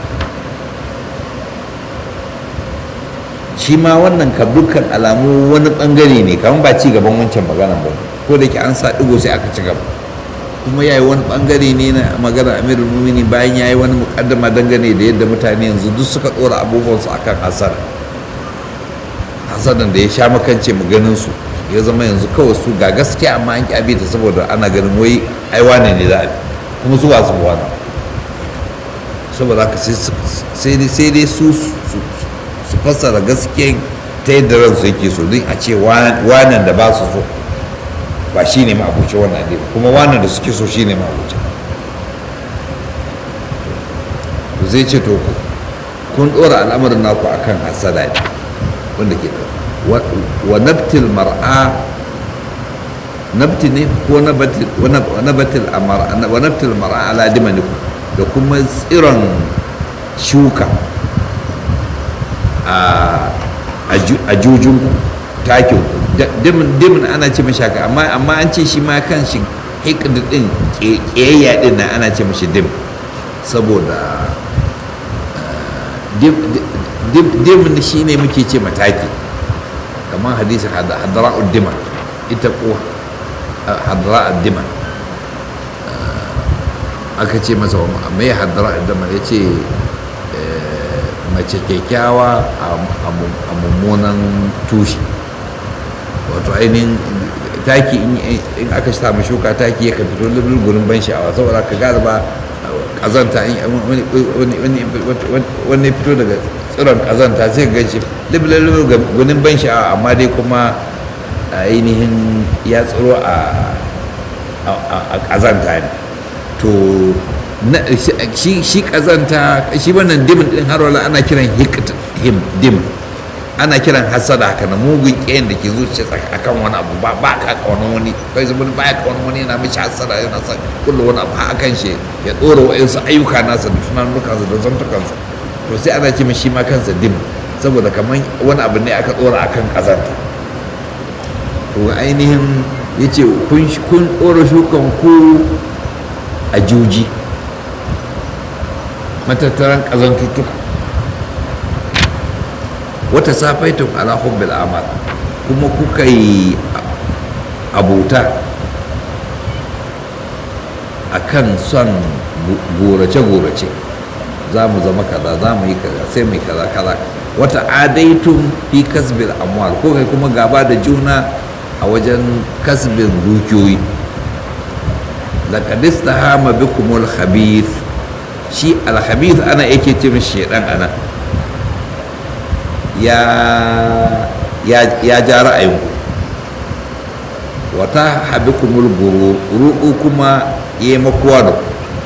shi ma wannan ka dukkan alamu wani bangare ne kamar ba ci gaban wancan magana ba ko da ke an sa digo sai aka ci gaba kuma ya yi wani bangare ne na magana amirul mumini bayan ya yi wani mukaddama dangane da yadda mutane yanzu duk suka tsora abubuwansu akan hasara hasadan da ya sha makance maganin su ya zama yanzu kawai su ga gaskiya amma an ƙi ta saboda ana ganin wai ai wane ne za a bi kuma su ba su wani saboda haka sai dai su su fassara gaskiyan ta yadda ransu yake so don a ce wanan da ba su so ba shi ne ma'abuci wannan addini kuma wanan da suke so shi ne ma'abuci to zai ce to kun ɗora al'amarin naku akan hasada ne wanda ke wa nabtil mar'a nabti ne ko nabatil amara wa nabtil mar'a ala dimaniku da kuma tsiron shuka a jujun takin dimin ana ce mashi haka amma an ce shi ma kan shi hikd din ƙiyayya din na ana ce mashi dim saboda dimin shi ne muke ce mataki kamar hadisi hadra'ud dima ita ko hadra'ud dima aka ce masa mai hadra'ud dima ya ce mace kyakkyawa a mummunan tushe wato ainihin taki in aka samu shuka taki ya kan fito lulul gurin ban sha'awa saboda ka gada ba kazanta wani fito daga tsiron kazanta sai ga shi lulul gurin ban sha'awa amma dai kuma ainihin ya tsiro a kazanta ne to shi kazanta shi wannan dimin din har wala ana kiran him dim ana kiran hasada haka na mugun ƙiyan da ke zuciya akan wani abu ba ba ka kaunan wani kai zama ba ya kaunan wani yana mishi hasada yana son kullu wani abu a kan shi ya ɗora wa'insu ayyuka nasa da tunanukansa da zantukansa to sai ana ce shi ma kansa dim saboda kamar wani abu ne aka ɗora akan kazanta to ainihin ya ce kun ɗora shukan ku a juji matattaran ƙazantuttuka wata safaitun ala hubbil amal kuma kuka yi abuta a kan son gorace-gorace za mu zama kaza za mu yi kaza sai mai kaza kaza wata adaitun fi kasbil amwal ko kai kuma gaba da juna a wajen kasbin dukiyoyi laqad istahama bikumul khabith shi alhabith ana yake ce mishi shedan ana ya ya ya ja ra'ayinku wata habikumul guru ruɗu kuma ya makuwa da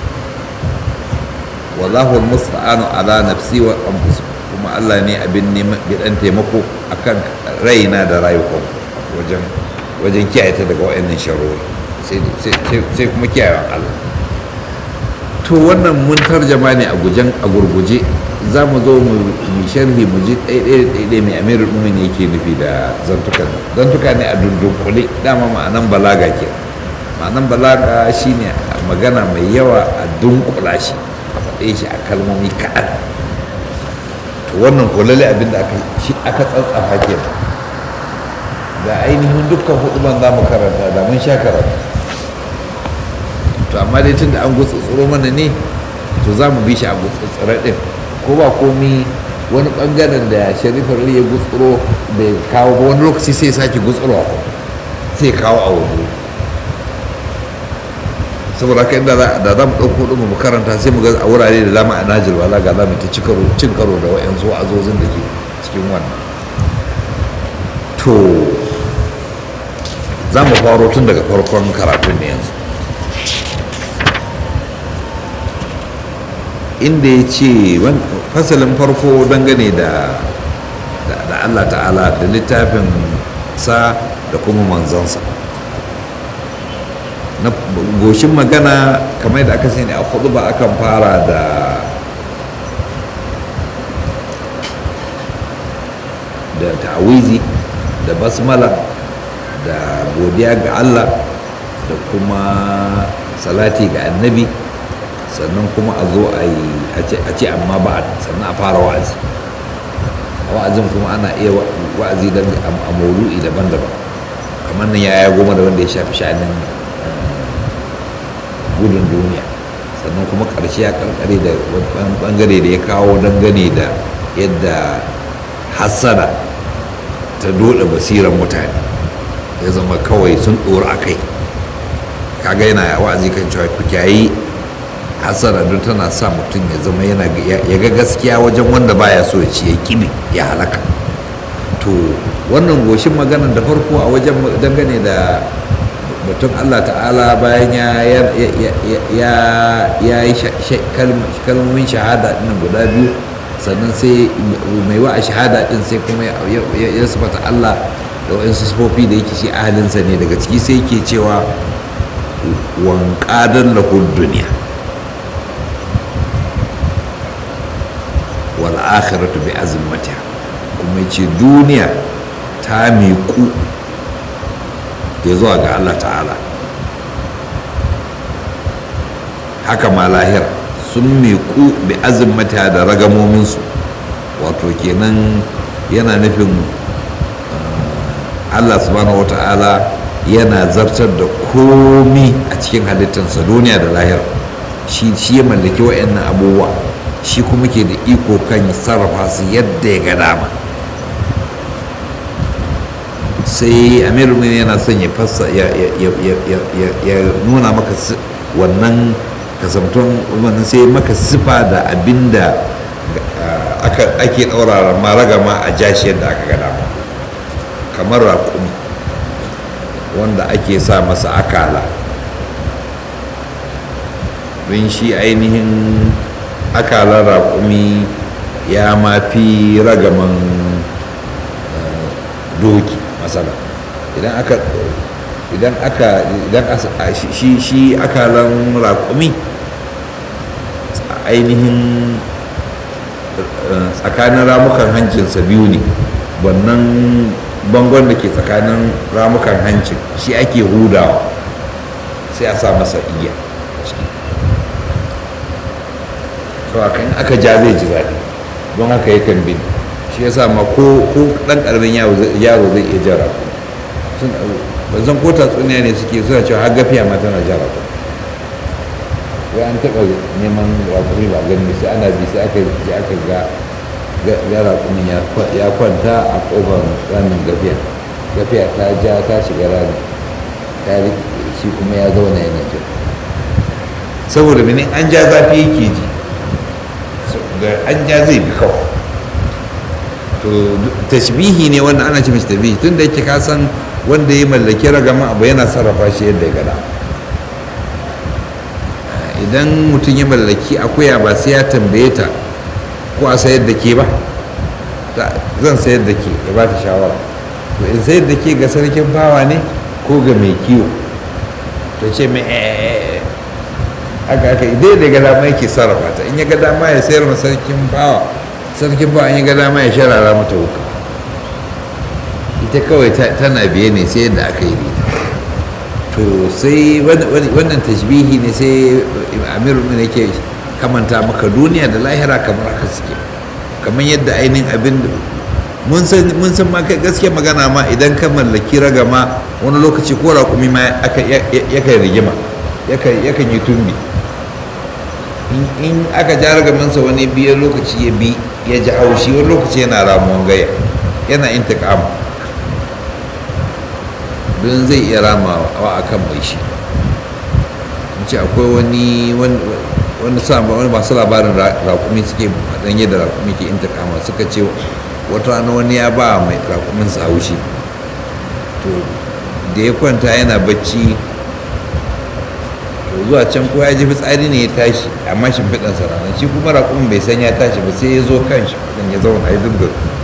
wallahu musta'anu ala nafsi wa anfus kuma Allah ne abin neman gidan taimako akan raina da rayukan wajen wajen kiyaye ta daga wayannan sharori sai kuma kiyayen Allah to wannan mun tarjama ne a gujen a gurguje za mu zo mu sharhi mu ji ɗaiɗaya mai amirul mumin yake nufi da zantukan zantuka ne a dundunkule dama ma'anan balaga ke ma'anan balaga shine magana mai yawa a dunkula shi a faɗe shi a kalmomi kaɗan to wannan kulale abin da aka tsatsafa ke da ainihin dukkan hudu ban za mu karanta da mun sha karatu to amma dai tun da an gutsutsuro mana ne to za mu bi shi a gutsutsura ɗin ko ba komi wani bangaren da sharifar ya gutsuro bai kawo ba wani lokaci sai sake gutsuro sai kawo a wani saboda haka inda da za mu ɗauko ɗin mu karanta sai mu ga a wurare da dama a najil wala ga za mu ta cin karo da wa'yansu wa'azozin da ke cikin wannan to za mu faro tun daga farkon karatun ne yanzu inda ya ce fasalin farko dangane da da allah ta'ala da littafin sa da kuma manzansa na goshin magana kamar da aka sani a hudu ba akan fara da da ta'awizi da basmala da godiya ga Allah da kuma salati ga annabi sannan kuma a zo a yi a ce amma ba sannan a fara wa'azi a wa'azin kuma ana iya wa'azi don a maudu'i daban-daban kamar nan ya goma da wanda ya shafi sha'anin gudun duniya sannan kuma ƙarshe ya karkare da wani bangare da ya kawo dangane da yadda hassada ta dole basiran mutane ya zama kawai sun ɗora a kai kaga yana wa'azi kan cewa ku kyayi hasara don tana sa mutum ya zama yana ya ga gaskiya wajen wanda baya so ya ci ya kibi ya halaka to wannan goshin maganar da farko a wajen dangane da batun Allah ta'ala bayan ya ya yi kalmomin shahada ɗin guda biyu sannan sai mai wa a shahada ɗin sai kuma ya sifata Allah da waɗansu sufofi da yake shi ahalinsa ne daga ciki sai yake cewa wanƙadar lahul duniya wal akhiratu bi azmatiha kuma ce duniya ta miƙu ya zuwa ga Allah ta'ala haka ma lahira sun miƙu bi azmatiha da ragamominsu wato kenan yana nufin Allah subhanahu wata'ala yana zartar da komi a cikin halittarsa duniya da lahira shi ya mallaki wa'annan abubuwa shi kuma ke da iko kan sarrafa su yadda ya ga dama sai amir yana son ya fassa ya nuna maka wannan kasamton wannan sai maka sifa da abinda ake ɗaura maragama a jashi yadda aka ga dama kamar raƙumi wanda ake sa masa akala don shi ainihin akalar raƙumi ya mafi ragaman doki masala idan aka idan aka idan shi shi akalan raƙumi ainihin tsakanin ramukan hancinsa biyu ne wannan bangon da ke tsakanin ramukan hancin shi ake hudawa sai a sa masa iya so a kan aka ja zai ji zaɗi don haka yakan bin shi ya ma ko ɗan ƙaramin yaro zai iya jara sun ban san ko tatsuniya ne suke suna cewa har gafiya ma tana jara ku wai an taɓa neman rakumi ba gani sai ana bi sai aka ji aka ga ga rakumin ya kwanta a ƙofar ramin gafiya gafiya ta ja ta shiga rami ta shi kuma ya zauna yana jira saboda mene an ja zafi yake ji da an ja zai bi kawai to tashbihi ne wannan ana ce mishi tashbihi tun da yake kasan wanda ya mallaki ragama abu yana sarrafa shi yadda ya gada idan mutum ya mallaki akuya ba sai ya tambaye ta ko a sayar da ke ba zan sayar da ke ya ba ta shawara to in sayar da ke ga sarkin bawa ne ko ga mai kiwo ta ce mai haka haka idai da ga dama yake sarrafa ta in ya ga dama ya sayar ma sarkin bawa sarkin bawa in ya ga dama ya sharara mata wuka ita kawai tana biye ne sai yadda aka yi ita to sai wannan tashbihi ne sai amiru ne yake kamanta maka duniya da lahira kamar haka suke kamar yadda ainihin abin mun san mun san ma gaskiya magana ma idan ka mallaki ragama wani lokaci ko raƙumi ma yakan rigima yakan yi tumbi in aka ja ragamansa wani biyar lokaci ya bi ya ji haushi wani lokaci yana ramuwan gaya yana intiƙam don zai iya ramawa a kan mai shi ce akwai wani wani wani masu labarin raƙumi suke dan yadda raƙumi ke intiƙama suka ce wata rana wani ya ba mai raƙumin sa haushi to da ya kwanta yana bacci to zuwa can ko ya ji fitsari ne ya tashi amma shimfiɗan sa ranar shi kuma raƙumin bai san ya tashi ba sai ya zo kan shimfiɗan ya zauna ya dinga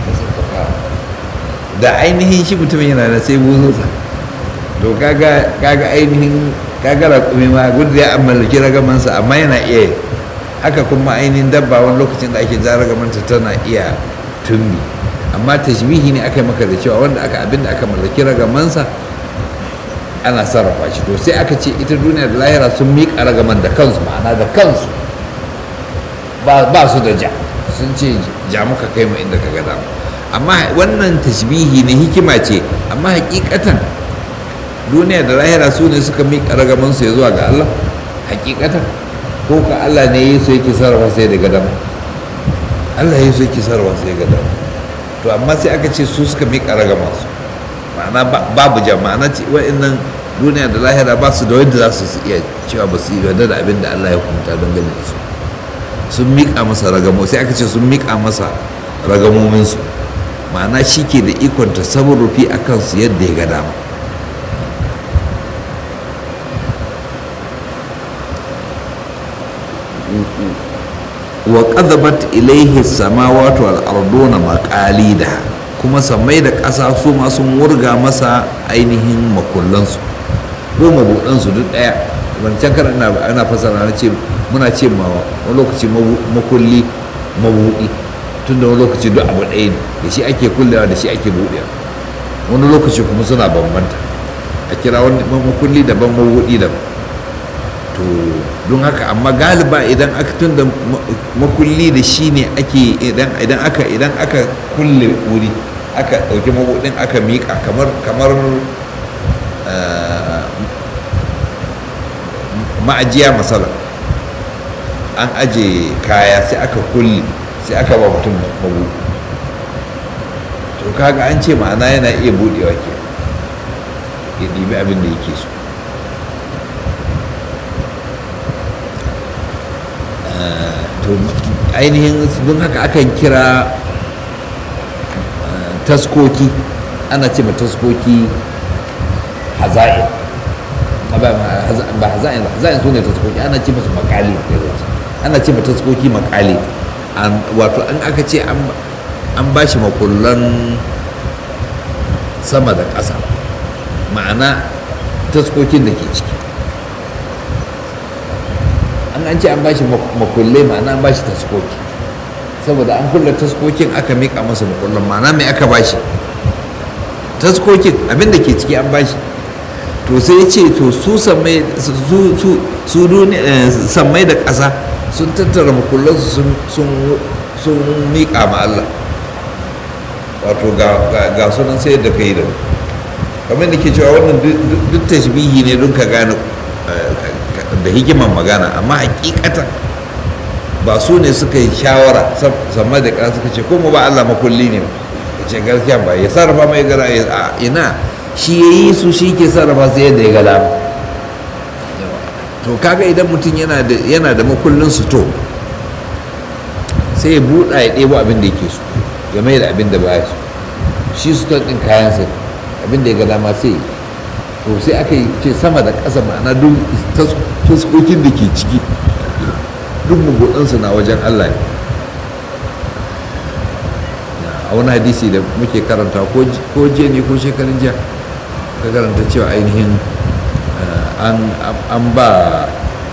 da ainihin shi mutumin yana da sai buzunsa to kaga kaga ainihin kaga raƙumi ma gudu ya mallaki ragamansa amma yana iya haka kuma ainihin dabba wani lokacin da ake ja ragamanta tana iya tumbi amma tashbihi ne aka yi maka da cewa wanda aka abinda aka mallaki ragamansa ana sarrafa shi to sai aka ce ita duniya da lahira sun miƙa ragaman da kansu ma'ana da kansu ba su da ja sun ce ja muka kai mu inda ka ga dama amma wannan tashbihi ne hikima ce amma hakikatan duniya da lahira su ne suka miƙa ragamansu ya zuwa ga Allah hakikatan ko ka Allah ne yi su yake sarrafa sai da gadama Allah yi su yake sarrafa sai da gadama to amma sai aka ce su suka miƙa ragamansu ma'ana babu jama'a na ce wa'annan duniya da lahira ba su da wanda za su iya cewa ba su yi yarda da abin da Allah ya hukunta don ganin su sun miƙa masa ragamo sai aka ce sun miƙa masa ragamominsu ma'ana shi ke da ikon tasarrufi a kansu yadda ya ga dama wa qadabat ilaihi samawati wal arduna maqalida kuma samai da ƙasa su ma sun wurga masa ainihin makullansu ko mabuɗansu duk ɗaya wancan kar ana ana fasara na ce muna ce ma wani lokaci makulli mabuɗi tun da wani lokaci duk abu ɗaya ne da shi ake kullewa da shi ake buɗewa wani lokaci kuma suna bambanta a kira wani makulli daban mabuɗi daban to don haka amma galiba idan aka tun da makulli da shi ne ake idan aka idan aka kulle wuri aka ɗauki mabuɗin aka miƙa kamar kamar ma'ajiya masala an aje kaya sai aka kulle sai aka ba mutum mabuɗi to kaga an ce ma'ana yana iya buɗewa ke ya ɗibi abin da yake so to ainihin don haka akan kira taskoki ana ce ma taskoki haza'in ba haza'in ba haza'in su ne taskoki ana ce masu makali ana ce ma taskoki makali wato an aka ce an ba shi makullan sama da ƙasa ma'ana taskokin da ke ciki an an ce an ba shi makullai ma'ana an ba shi taskoki saboda an kulle taskokin aka mika masa makullan ma'ana mai aka ba shi taskokin abinda ke ciki an ba shi to sai ce to su sammai da ƙasa sun tattara makullansu sun miƙa ma Allah wato ga sunan sai da kai da kamar da ke cewa wannan duk tashbihi ne don ka gane da hikiman magana amma hakikatan ba su ne suka yi shawara sama da ƙasa suka ce kuma ba Allah makulli ne ya ce gaskiya ba ya sarrafa mai gara a ina shi ya yi su shi ke sarrafa su yadda ya ga dama to kaga idan mutum yana da makullin su to sai ya buɗa ya ɗebo abin da yake so ya mai da abin da ba ya so shi su ɗin kayansa abin da ya ga dama sai to sai aka yi ce sama da ƙasa ma'ana duk taskokin da ke ciki duk mugudansu na wajen Allah ne a wani hadisi da muke karanta ko jiya ne ko shekarun jiya ka karanta cewa ainihin an ba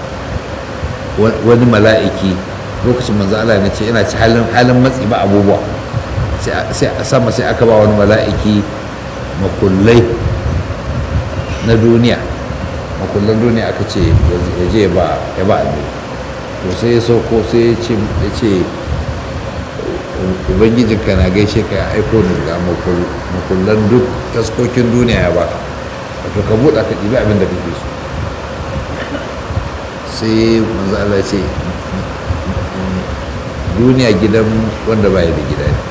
wani mala'iki lokacin manzo Allah ne ce yana ci halin matsi ba abubuwa sai a sama sai aka ba wani mala'iki makullai na duniya makullan duniya aka ce ya je ba ya ba annabi to sai ya sauko sai ya ce ubangijinka na gaishe ka ya aiko ni ga makullan duk taskokin duniya ya ba wato ka buɗa ka ɗibi abin da kake so sai manzo Allah ce duniya gidan wanda baya da gida ne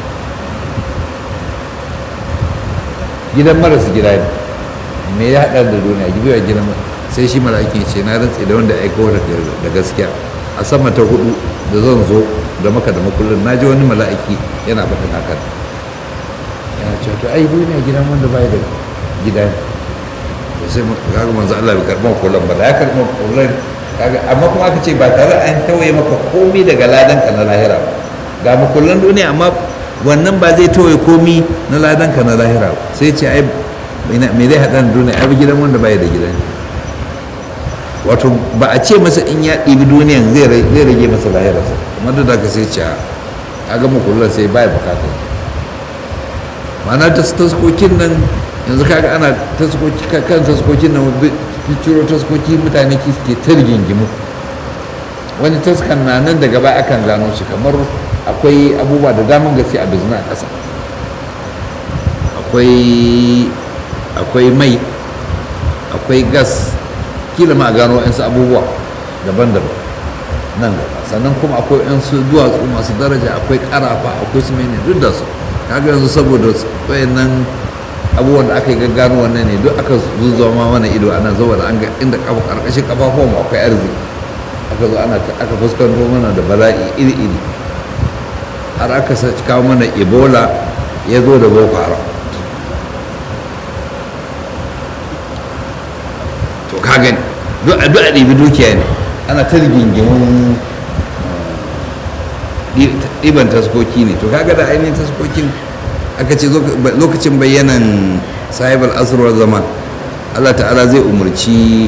gidan marasa gida ne me ya haɗa da duniya gibewa gidan sai shi mala'ikin ce na rantse da wanda aiko da gaskiya a sama ta hudu da zan zo da maka da makullin na ji wani mala'iki yana faɗin hakan yana cewa to ai duniya gidan wanda baya da gida ne sai kaga manzo Allah bai karɓar kullum ba da ya karɓar kullum kaga amma kuma aka ce ba tare an tawaye maka komai daga ladan ka na lahira ba ga makullan duniya amma wannan ba zai tawaye komai na ladan ka na lahira ba sai ce ai me zai haɗa da duniya ai gidan wanda bai da gidan wato ba a ce masa in ya ɗibi duniyan zai rage masa lahirarsa kuma duk da ka sai ce a ga makullan sai baya bukata ma'ana ta taskokin nan yanzu kaga ana taskoki kan taskokin nan ciro taskoki mutane ke ta rigingimu wani taskan na nan daga baya akan gano shi kamar akwai abubuwa da daman gaske a bizna a ƙasa akwai mai akwai gas kila ma a gano yansu abubuwa daban-daban nan gaba sannan kuma akwai yansu duwatsu masu daraja akwai karafa akwai su mene duk da su kaga yanzu saboda wayannan abubuwan da aka yi gaggano wannan ne duk aka zuzuwa ma mana ido ana zuwa da an ga inda kafa karkashin kafafuwan mu akwai arziki aka zo ana aka fuskanto mana da bala'i iri iri har aka kawo mana ebola ya zo da boko haram to ka gani duk a ɗibi dukiya ne ana ta rigingimin ɗiban taskoki ne to kaga da ainihin taskokin aka ce lokacin bayyanan sahibar asirwar zaman allah ta'ala zai umarci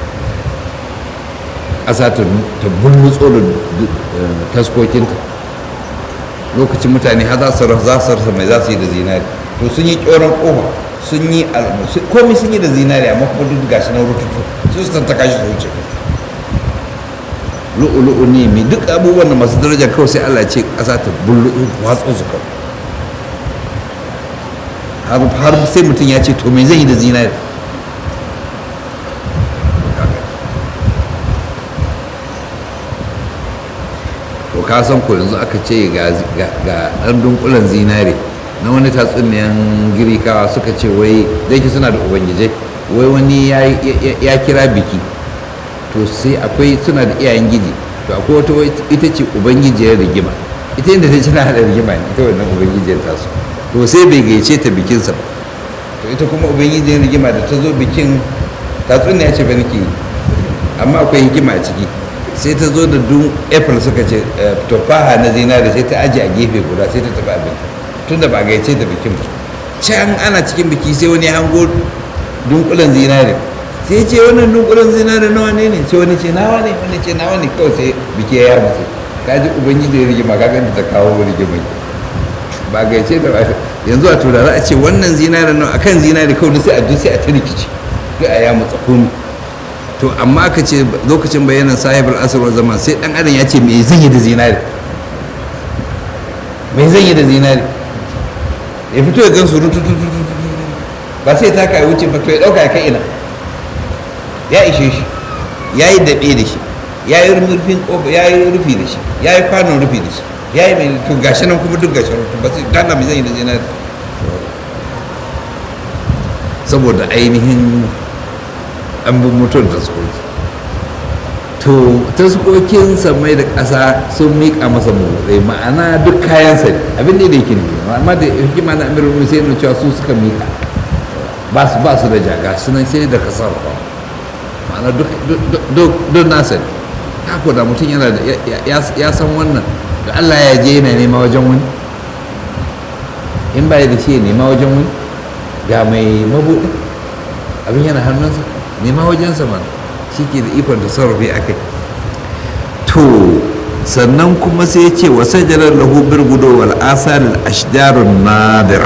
ƙasa ta bulmutso da taskokinta lokacin mutane har za su rasa mai za su yi da zinari to sun yi ƙyoron ƙofa sun yi komai sun yi da zinari amma kuma duk gashi na rututu su su tattaka shi su wuce lu'ulu'u ne mai duk abubuwan da masu daraja kawai sai allah ce ƙasa ta bullu'u watsa su kawai har sai mutum ya ce to me zan yi da zinari to ka san ko yanzu aka ce ga ɗan dunkulen zinari na wani tatsuniyan girikawa suka ce wai da yake suna da ubangijai wai wani ya kira biki to sai akwai suna da iyayen giji to akwai wata ita ce ubangijiyar rigima ita inda ta tana hada rigima ne ita wannan ubangijiyar tasu to sai bai gaice ta bikinsa ba to ita kuma ubangijiyar rigima da ta zo bikin tatsuniya ce ba nake amma akwai hikima a ciki sai ta zo da dun april suka ce tufaha na zinari sai ta aji a gefe guda sai ta tafi abinta tun da ba a gaice ta bikin ba can ana cikin biki sai wani hango dunkulen zinari sai ce wannan dunkulen zinari nawa ne ne sai wani ce nawa ne wani ce nawa ne kawai sai biki ya musu ka ji ubangiji ya rigima ka ganta ta kawo rigima ba gaice da ba yanzu a turare a ce wannan zinari nawa akan zinari kawai sai a duk sai a ta rikici duk a ya mutsa komi to amma aka ce lokacin bayanan sahibul asr zaman sai dan adam ya ce me zan yi da zinari me zan yi da zinari ya fito ya gan su ba sai ta kai wuce ba to ya dauka ya kai ina ya ishe shi ya yi daɓe da shi ya yi rufin ƙofa ya yi rufi da shi ya yi kwanon rufi da shi ya yi mai to gashi nan kuma duk gashi rufi ba sai gana mai zan yi da zinari saboda ainihin an bin mutum taskoki to taskokin samai da ƙasa sun miƙa masa motsi ma'ana duk kayansa ne abin da yake ne amma da hikima na amirin sai nuna cewa su suka miƙa ba su ba su da jaga sunan sai da kasar ma'ana duk nasa ne haka da mutum yana da ya san wannan da Allah ya je yana nema wajen wani in ba ya da shi ya nema wajen wani ga mai mabuɗi abin yana hannunsa nema wajensa mana shi ke da ikon da sarrafi a kai to sannan kuma sai ce wa sajalar lahu birgudo wal asal ashjarun nadira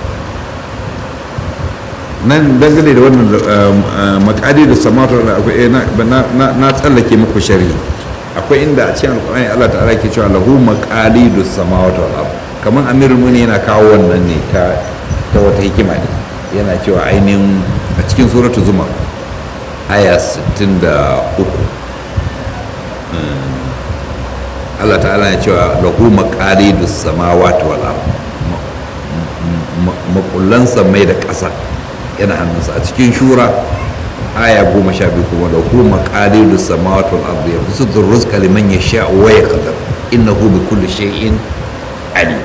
nan dangane da wannan makadi da samatar da akwai na tsallake muku shari akwai inda a cikin alkur'ani Allah ta'ala ke cewa lahu maqali da samawati wal ard kamar amirul muni yana kawo wannan ne ta ta wata hikima ne yana cewa ainihin a cikin suratu zumar aya 63 Allah ta'ala ya cewa lahu maqalidus samawati wal ard makullan samai da ƙasa yana hannunsa a cikin shura aya goma sha biyu kuma lahu maqalidus samawati wal ard yabsutu rizqa liman yasha wa yaqdir innahu bi kulli shay'in alim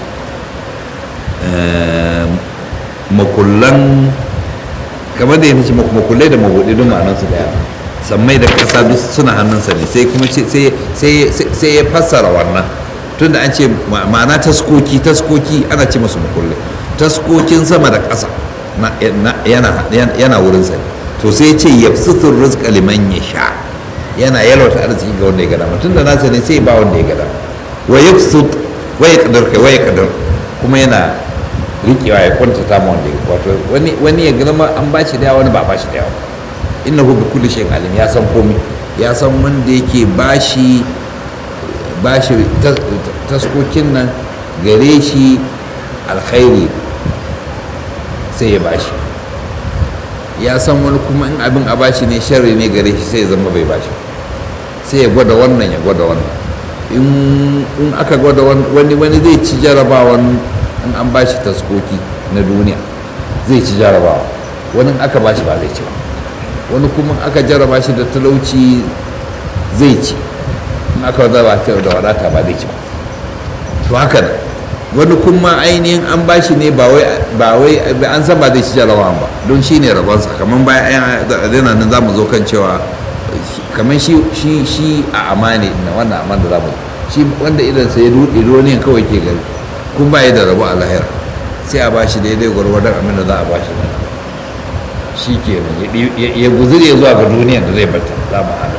makullan kamar da yana ce makullai da mabuɗi don ma'anarsu da yawa sammai da ƙasa duk suna hannunsa ne sai kuma sai ya fassara wannan tunda an ce ma'ana taskoki taskoki ana ce masu makullai taskokin sama da ƙasa yana wurinsa ne to sai ya ce ya sutun rizqa liman ya sha yana yalwata arziki ga wanda ya gada tun da nasa ne sai ba wanda ya gada wa yabsut wa yaqdir kai wa yaqdir kuma yana rikewa ya kwantata ma wanda ya wato wani ya gama an ba shi da yawa wani ba ba shi da yawa inna hu bi kulli shay'in alim ya san komai ya san wanda yake bashi bashi taskokin nan gare shi alkhairi sai ya bashi ya san wani kuma in abin a bashi ne sharri ne gare shi sai ya zama bai bashi sai ya gwada wannan ya gwada wannan in aka gwada wani wani zai ci jarabawan in an bashi taskoki na duniya zai ci jarabawa wani aka bashi ba zai ci ba wani kuma aka jaraba shi da talauci zai ci in aka zaba shi da wadata ba zai ci ba to haka ne wani kuma ainihin an bashi ne ba wai an san ba zai ci jarabawan ba don shi ne rabonsa kamar bayan yana nan za mu zo kan cewa kamar shi shi a amane na wannan aman da za mu shi wanda idan sai ya duɗe ne kawai ke gari kun ba da rabo a lahira sai a ba shi daidai gwargwadon abin da za a ba shi nan shi ke ya guzuri ya zuwa ga duniyan da zai bata za mu hada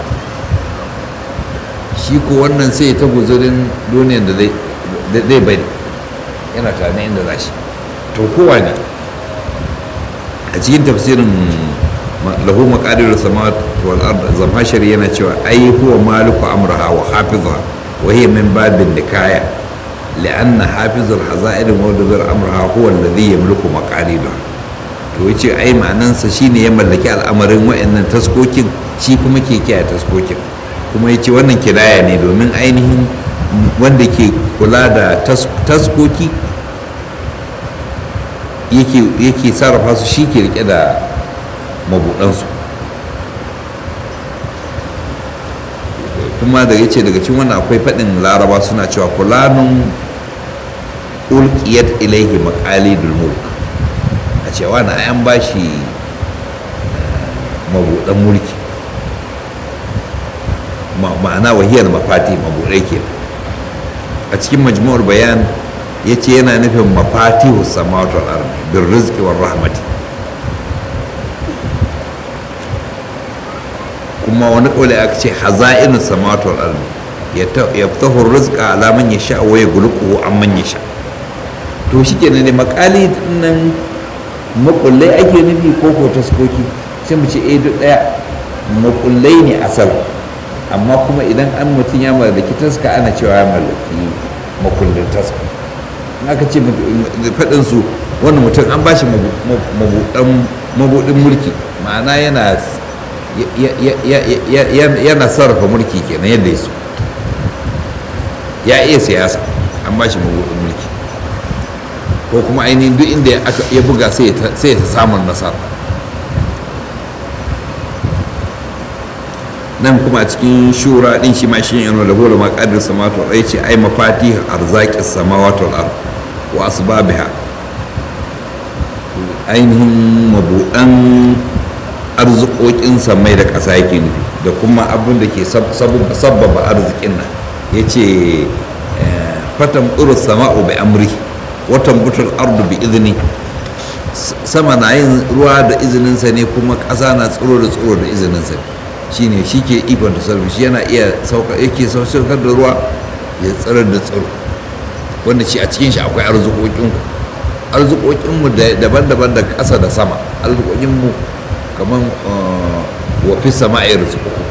shi ko wannan sai ta guzurin duniyan da zai bari yana tare inda za shi to kowa ne a cikin tafsirin lahu maqadirus samawati wal ard zamashari yana cewa ai huwa maliku amraha wa hafizaha wa hiya min babin nikaya لأن حافظ الحظائر مودبر أمرها هو الذي يملك مقاليدها to yace ai ma'anansa shine ya mallaki al'amarin wa'annan taskokin shi kuma ke kiyaye taskokin kuma yace wannan kiraya ne domin ainihin wanda ke kula da taskoki yake sarrafa su shi ke rike da mabudansu kuma da yace daga cikin wannan akwai faɗin laraba suna cewa kulanun ulqiyat ilaihi maqalidul mulk a cewa na an bashi mabudan mulki ma'ana wahiyar mafati mabudai ke a cikin majmu'ar bayan ya ce yana nufin mafatihu samawati wal ardi bir rizqi war rahmati kuma wani kauli aka ce haza'inu samawati wal ardi yaftahu rizqa ala man yasha wa yaghluquhu amman yasha to shikenan ne makali nan makullai ake nufi ko ko taskoki sai mu ce eh duk daya makullai ne asal amma kuma idan an mutum ya mallaki taska ana cewa ya mallaki makullin taska in aka ce faɗin su wannan mutum an ba shi mabuɗin mulki ma'ana yana yana sarrafa mulki kenan yadda ya so ya iya siyasa an ba shi mabuɗin mulki ko kuma ainihin duk inda ya buga sai ya samun nasara nan kuma a cikin shura din shi ma shi yana da bola maqadir samawati wal ce ai mafatih arzaqis samawati wal ard wa asbabiha ainihin mabudan arzikokin samai da ƙasa yake nufi da kuma abin da ke sabbaba arzikin nan ya ce fatan ƙuru sama'u bi amri watan butul ardu bi izini sama na yin ruwa da izininsa ne kuma ƙasa na tsiro da tsiro da izininsa ne shine shi ke ikon tasarrufi shi yana iya sauka yake saukar da ruwa ya tsirar da tsiro wanda shi a cikin shi akwai arzikokin arzikokin mu daban-daban da ƙasa da sama arzikokin mu kaman wa fi sama'i rizqukum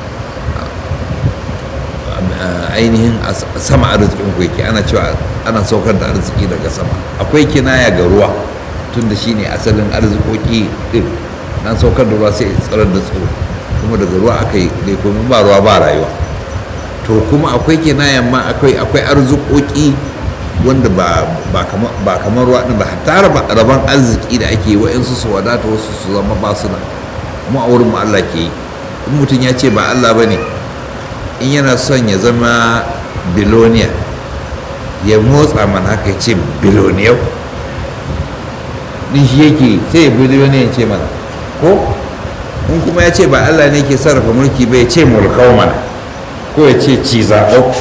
ainihin sama arzikin ku yake ana cewa ana saukar da arziki daga sama akwai kinaya ga ruwa tunda shine asalin arzikoki din nan saukar da ruwa sai tsirar da tsiro kuma daga ruwa aka yi dai kuma ba ruwa ba rayuwa to to kuma akwai kinayan ma akwai akwai arzukoki wanda ba ba kamar ba kamar ruwa din ba hatta raba raban arziki da ake wa'insu su wadata wasu su zama ba su nan mu a wurin mu Allah ke yi in mutum ya ce ba Allah bane in yana son ya zama biloniya ya motsa mana haka ya ce biloniyau din shi yake sai ya biloniya ya ce mana ko in kuma ya ce ba Allah ne ke sarrafa mulki ba ya ce mulkau mana ko ya ce ci zaɓau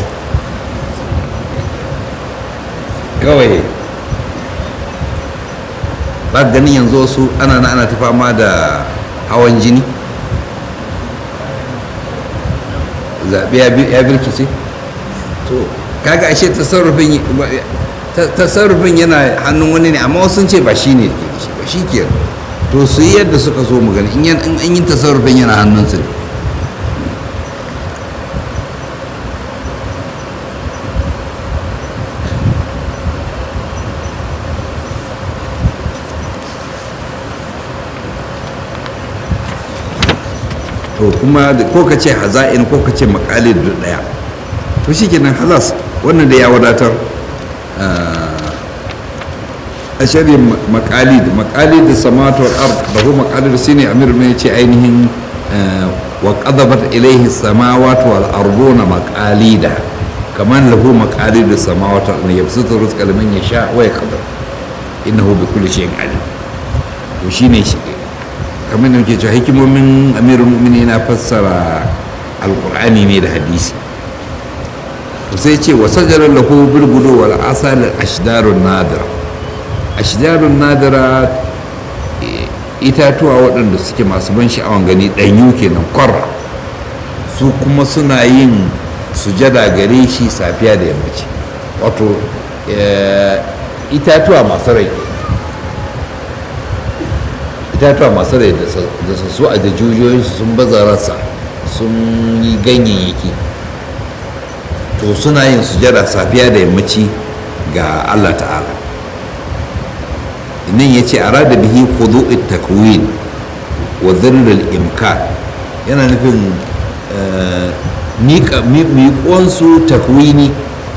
kawai ba ganin yanzu wasu ana na ana ta fama da hawan jini zaɓe ya birkice to kaga ashe tasarrufin tasarrufin yana hannun wani ne amma wasu ce ba shi ne ba shi ke to su yi yadda suka so mu gani in an yi tasarrufin yana hannunsu ne to kuma ko ka ce haza'in ko ka ce makali da daya to shi kenan halas wannan da ya wadatar a shari'in makali da makali da samatu ard da kuma makali da shine amir mai ce ainihin wa qadabat ilayhi samawati wal arduna maqalida kaman lahu maqalid samawati an yabsutu rizqa liman yasha wa yaqdir innahu bi kulli shay'in alim to shine shi kamar da muke cewa hikimomin amirul mu'mini na fassara alkur'ani ne da hadisi sai ce wa sajarar lahu bilgudu wal asal ashdarun nadira ashdarun nadira itatuwa waɗanda suke masu ban sha'awan gani ɗanyu kenan kwarra su kuma suna yin sujada gare shi safiya da yammaci wato itatuwa masu rai itatuwa masu rai da su a da jujiyoyinsu sun baza rasa sun yi ganyayyaki to suna yin sujada safiya da yammaci ga allah ta'ala nan ya ce a rada bihi khudu'it takwin wa zirril imkan yana nufin miƙonsu takwini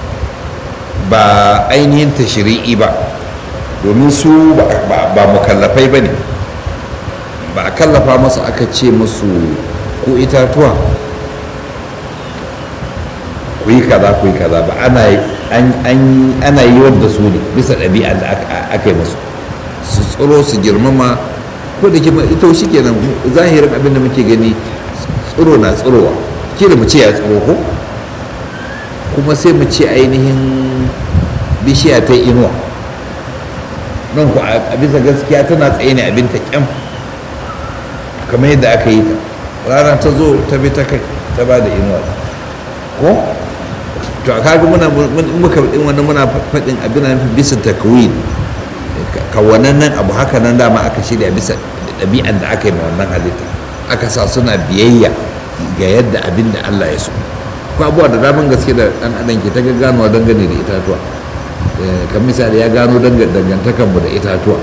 ba ainihin tashiri'i ba domin su ba mukallafai ba ne ba a kallafa masu aka ce musu ko itatuwa ku yi kaza ku yi kaza ba ana yi wadda su ne bisa ɗabi'a da aka yi musu su tsoro su girmama ko da kima ita shi kenan zahirin abin da muke gani tsoro na tsirowa kila mu ce ya tsoro ko kuma sai mu ce ainihin bishiya ta inuwa nan ku a bisa gaskiya tana tsaye ne abin ta kyam kamar yadda aka yi ta rana ta zo ta bi ta kai ta ba da inuwa ko to a kaga muna muka din wannan muna faɗin abin nan bisa takwin kawanan nan abu haka nan dama aka shirya bisa ɗabi'an da aka yi ma wannan halitta aka sa suna biyayya ga yadda abin da Allah ya so ko abuwa da daman gaske da ɗan adam ke ta ganowa dangane da itatuwa kan misali ya gano dangantakanmu da itatuwa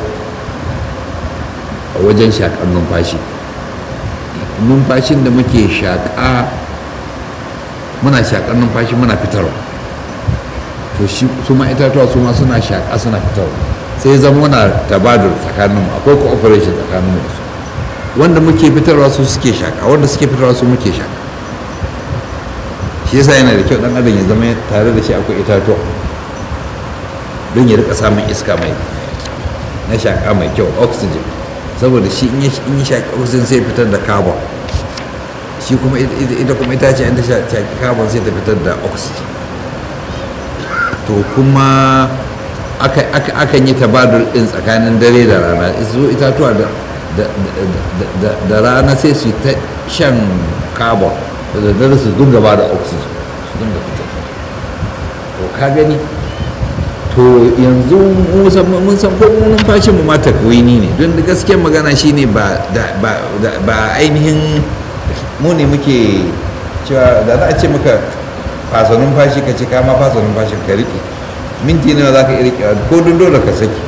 a wajen shaƙar numfashi numfashin da muke shaƙa muna shaƙar numfashi muna fitarwa to shi su ma itatuwa su ma suna shaƙa suna fitarwa sai zama muna tabadur tsakaninmu akwai cooperation tsakaninmu da su wanda muke fitarwa su suke shaƙa wanda suke fitarwa su muke shaƙa shi yasa yana da kyau ɗan adam ya zama tare da shi akwai itatuwa don ya rika samun iska mai na shaƙa mai kyau oxygen saboda shi in yi shaƙi oxygen sai fitar da carbon shi kuma ita kuma ita ce inda shaƙi carbon sai ta fitar da oxygen to kuma akan yi tabadur ɗin tsakanin dare da rana su itatuwa da rana sai su ta shan carbon da dare su dunga ba da oxygen su dunga fitar to ka gani to yanzu mun san ko numfashin mu ma takwini ne don da gaskiyar magana shine ba ba ainihin mu ne muke cewa da za a ce maka fasa numfashi ka ce ka ma fasa numfashi ka riƙe minti nawa za ka iya riƙewa ko dun dole ka saki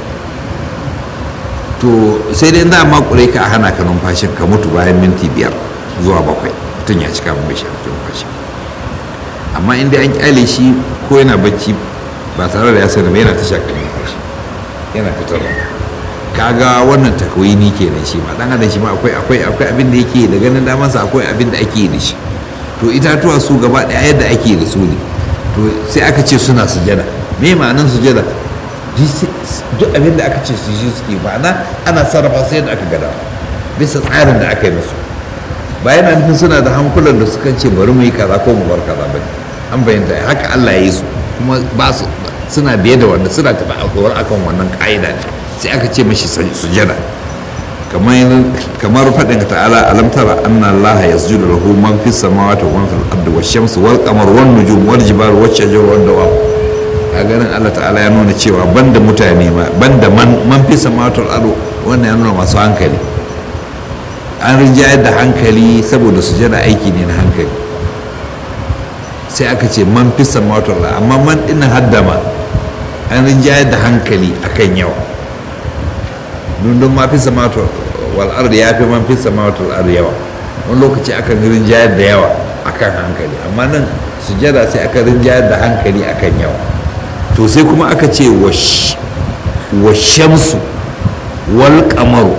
to sai dai za a makure ka a hana ka numfashin ka mutu bayan minti biyar zuwa bakwai mutum ya cika mai shi numfashi amma inda an kyale shi ko yana bacci ba tare da ya sani ba yana ta shakar numfashi yana fitarwa kaga wannan takwini kenan shi ma dan adam shi ma akwai akwai akwai abin da yake da ganin damansa akwai abin da ake yi da shi to itatuwa su gaba daya yadda ake da su ne to sai aka ce suna sujada me ma'anin sujada duk abin da aka ce su shi suke ma'ana ana sarrafa su yadda aka gada bisa tsarin da aka yi musu ba yana nufin suna da hankulan da sukan ce bari mu yi kaza ko mu bar kaza ba an bayyanta haka Allah ya yi su kuma ba su suna biye da wanda suna tafi a kowar akan wannan ka'ida ne sai aka ce mashi sujada kamar kamar faɗin ta'ala alam tara anna allaha yasjudu lahu man fis samawati wa man fil ardi wash shamsu wal qamaru wan nujum wal jibalu wash shajaru wad dawab a ganin Allah ta'ala ya nuna cewa banda mutane ma banda man man fis samawati wal ardi wannan ya nuna masu hankali an rinjayar da hankali saboda sujada aiki ne na hankali sai aka ce man fis samawati wal ardi amma man dinnan haddama an rinjayar da hankali akan yawa dundun ma fi samatu wal ardi ya fi man fi samatu wal ardi yawa wani lokaci akan rinjayar da yawa akan hankali amma nan sujada sai aka rinjayar da hankali akan yawa to sai kuma aka ce wa shamsu wal qamaru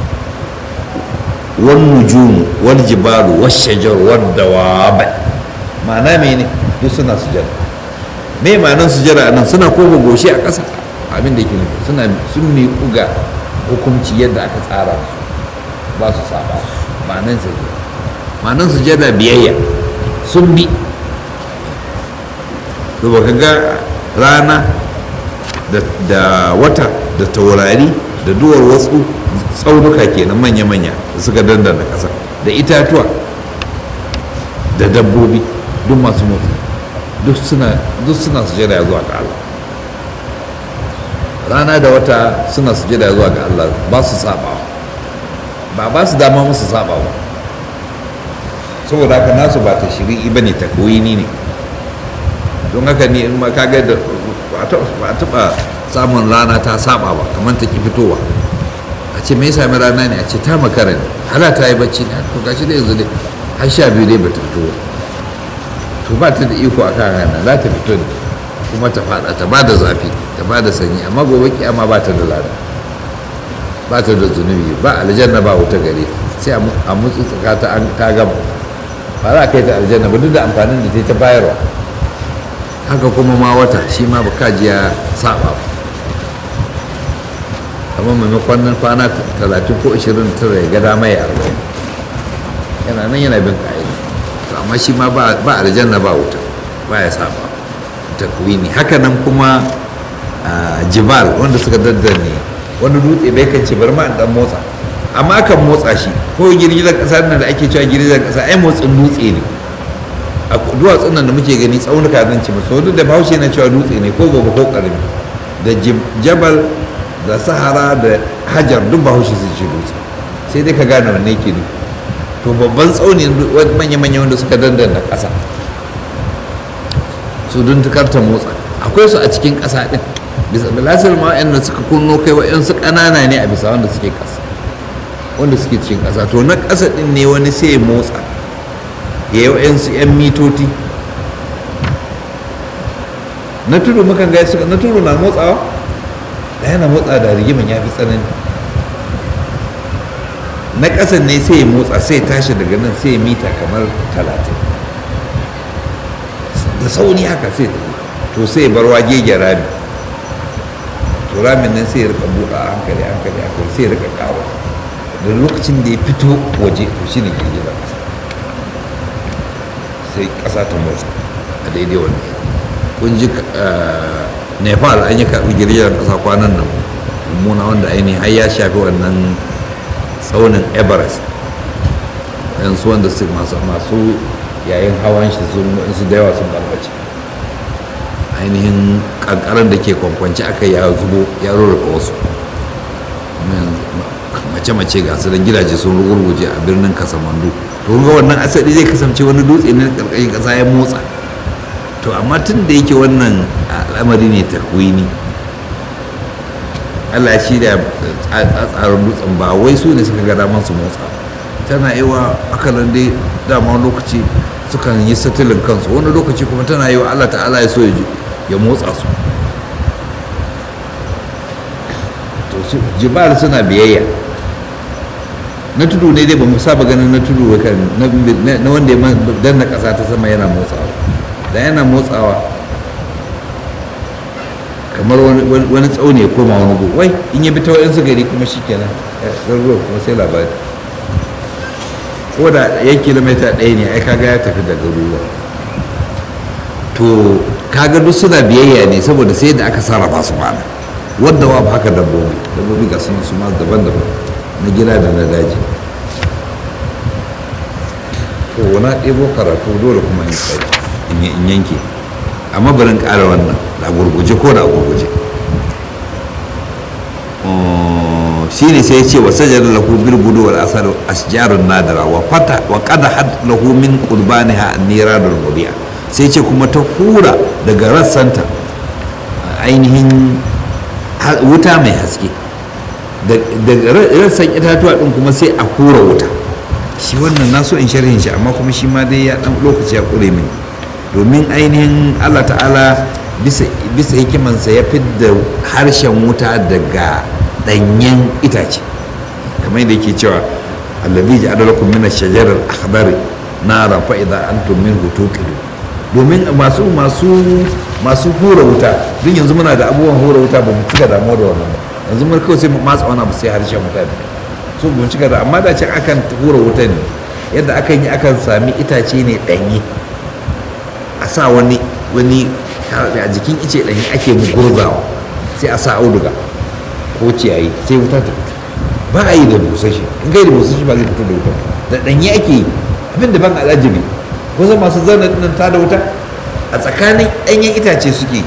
wal nujumu wal jibalu wal shajaru wal dawab ma'ana mene duk suna sujada me ma'anar sujada nan suna kofa goshi a ƙasa abin da yake nufi suna sun miƙu ga hukunci yadda aka tsara su ba su saba ma'anan sujada ma'anan sujada biyayya sun bi to baka ga rana da wata da taurari da duwar wasu tsaunuka kenan manya-manya da suka dandana ƙasa da itatuwa da dabbobi duk masu motsi duk suna sujada zuwa ga Allah rana da wata suna sujada zuwa ga Allah ba su saba ba ba su dama musu saba ba saboda haka nasu ba ta shiri'i ba ne ta koyini ne don haka ne in ma kaga da ba a taɓa samun rana ta saba ba kamar ta ki fitowa a ce me sami rana ne a ce ta makara ne hala ta yi bacci ne to gashi da yanzu dai har sha biyu dai ba ta fito to ba ta da iko a kan rana za ta fito ne kuma ta fada ta ba da zafi ta ba da sanyi amma gobe kiyama ba ta da lada ba ta da zunubi ba aljanna ba wuta gare sai a mutsu tsaka ta an ta gama ba za a kai ta aljanna ba duk da amfanin da ta ta bayarwa haka kuma ma wata shi ma ba kajiya saba ba amma maimakon nan kwana talatin ko ashirin tara ya gada mai arba'in yana nan yana bin ka'ida amma shi ma ba aljanna ba wuta ba ya saba takwini haka nan kuma jibal wanda suka daddane wani dutse bai kan ce bar ma dan motsa amma kan motsa shi ko girgizar kasa nan da ake cewa girgizar kasa ai motsin dutse ne a duwatsun nan da muke gani tsaunuka zan ce musu duk da bahaushe na cewa dutse ne ko gobe ko karami da jabal da sahara da hajar duk bahaushe sun ce dutse sai dai ka gane wanne ke ne to babban tsauni manya-manya wanda suka dandana kasa su don ta motsa akwai su a cikin ƙasa ɗin bisa bilasir ma da suka kunno kai wa'yansu ƙanana ne a bisa wanda suke ƙasa wanda suke cikin ƙasa to na ƙasa ɗin ne wani sai ya motsa ya yi wa'yansu 'yan mitoti na tudu mukan gaya suka na tudu na motsawa da yana motsa da rigimin ya fi tsanani na ƙasan ne sai ya motsa sai tashi daga nan sai ya mita kamar talatin da sauni haka sai ta to sai bar wagege rami to ramin nan sai ya rika buɗa a hankali hankali hankali sai ya rika kawo da lokacin da ya fito waje to shine girgizar ƙasa sai ƙasa ta motsa a daidai wani kun ji nepal an yi karɓi girgizar ƙasa kwanan nan mummuna wanda ainihin har ya shafi wannan tsaunin everest yansu wanda su masu yayin hawan shi su da yawa sun balbace ainihin kankarar da ke kwankwanci aka ya zubo ya rurrufa wasu mace-mace ga su gidaje sun rugurguje a birnin kasamandu to ga wannan asali zai kasance wani dutse ne karkashin kasa ya motsa to amma tun da yake wannan al'amari ne takwini Allah shi da tsarin dutsen ba wai su ne suka ga daman su motsa tana yi wa akalan dai dama lokaci sukan yi satilin kansu wani lokaci kuma tana yi wa Allah ta'ala ya so ya motsa su to su jibal suna biyayya na tudu ne dai ba mu saba ganin na tudu na wanda ya danna ƙasa ta sama yana motsawa da yana motsawa kamar wani tsauni ya koma wani gu wai in ya bi ta wa'insu gari kuma shi kenan ruwa kuma sai labari ko da yan kilomita ɗaya ne ai kaga ya tafi daga ruwa to kaga duk suna biyayya ne saboda sai da aka sarrafa su mana wadda wa haka dabbobi dabbobi ga sun su ma daban-daban na gida da na daji to wani ɗebo karatu dole kuma in tsaye in yanke amma barin ƙara wannan da gurguje ko da gurguje shi ne sai ya ce wa sajar lahu bil gudu wal asar asjarun nadara wa fata wa qada had lahu min qurbaniha an-niradul mubi'a sai ce kuma ta hura daga rassanta ainihin wuta mai haske daga rassan itatuwa din kuma sai a hura wuta shi wannan na so in sharhin shi amma kuma shi ma dai ya dan lokaci ya kure mini domin ainihin Allah ta'ala bisa bisa hikimansa ya fidda harshen wuta daga danyen itace kamar yadda yake cewa allazi ja'ala lakum min ash-shajari al-akhdari nara fa idza antum minhu tuqidun domin masu masu masu hura wuta duk yanzu muna da abubuwan hura wuta ba mu cika damuwa da wannan ba yanzu mun kawai sai mu matsa wani abu sai harshen wuta da so ba mu cika da amma da can akan hura wuta ne yadda akan yi akan sami itace ne danyi a sa wani wani a jikin ice danyi ake gurzawa sai a sa auduga ko ciyayi sai wuta ta fito ba a yi da busashi in kai da busashi ba zai fito da wuta da danyi ake yi abin da ban alajibi kusan masu zanen nan ta da wuta a tsakanin ɗanyen itace suke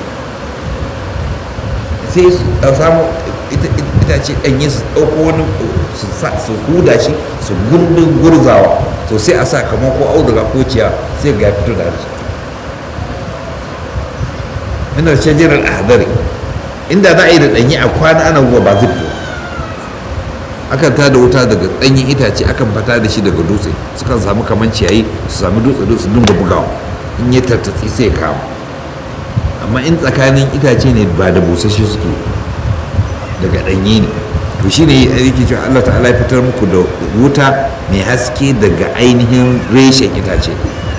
sai a samu itace ɗanye su ɗauko wani su huda shi su gundun gurzawa to sai a sa kamar ko auduga ko ciya sai ga fito da harshe ina shajirar ahadari inda za a yi da ɗanye a kwana ana ruwa ba zai fito akan ta da wuta daga ɗanyen itace akan fata da shi daga dutse sukan samu kamar ciyayi su sami dutse dutse dinga bugawa in ya tattatsi sai kama amma in tsakanin itace ne ba da busasshe suke daga ɗanye ne to shine yake cewa Allah ta'ala ya fitar muku da wuta mai haske daga ainihin reshen itace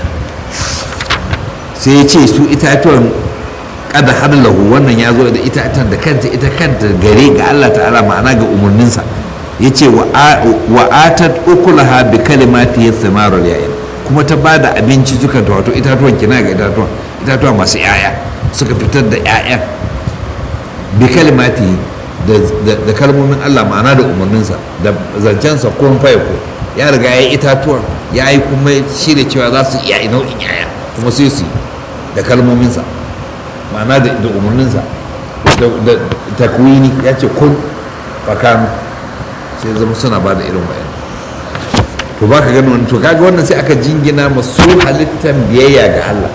sai ya ce su itatuwan kada har lahu wannan ya zo da itatan da kanta ita kanta gare ga Allah ta'ala ma'ana ga umarninsa ya ce wa atat ukulaha bi kalimati ya samarul yayin kuma ta ba da abinci suka ta wato itatuwan kina ga itatuwan itatuwa masu yaya suka fitar da yayan bi kalimati da kalmomin Allah ma'ana da umarninsa da zancensa kun ko ya riga ya yi itatuwan ya yi kuma shirya cewa za su iya nau'in yaya kuma sai su da kalmominsa ma'ana da umarninsa da takwini ya ce kun fakanu sai zama suna ba da irin wayan to ba ka gani wani to kaga wannan sai aka jingina masu halittan biyayya ga Allah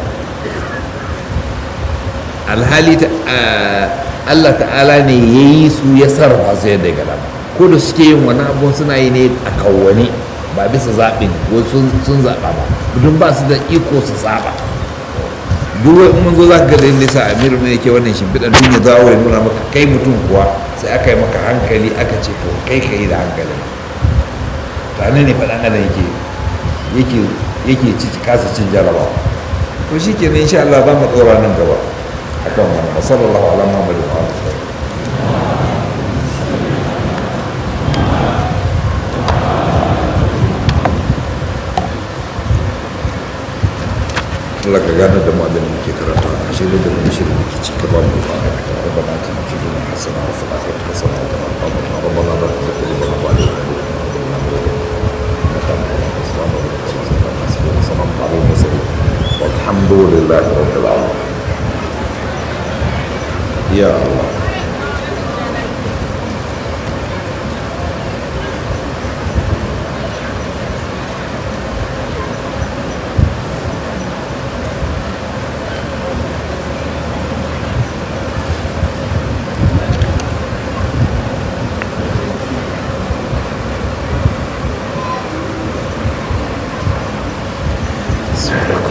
alhali Allah ta'ala ne ya yi su ya sarrafa su yadda ga dama ko da suke yin wani abu suna yi ne a kawwane ba bisa zaɓin ko sun zaɓa ba don ba su da iko su zaɓa duk wani mun zo za ka ga da nisa amiru ne yake wannan shimfiɗar duk ya zawo ya nuna maka kai mutum kuwa sai aka yi maka hankali aka ce to kai ka yi da hankali tare ne faɗan adam yake yake yake ci kasa cin jarabawa to shi ke insha Allah za mu ɗora nan gaba akan wannan wa sallallahu ala muhammadin wa alihi Allah ka gane da mu da muke karanta a shi da mu shi da muke ci gaba mu ba ka ta rabbana atina fid dunya hasana wa fil akhirati hasana wa qina adhaban nar rabbana la tuzigh qulubana ba'da idh hadaytana والحمد لله رب العالمين يا الله su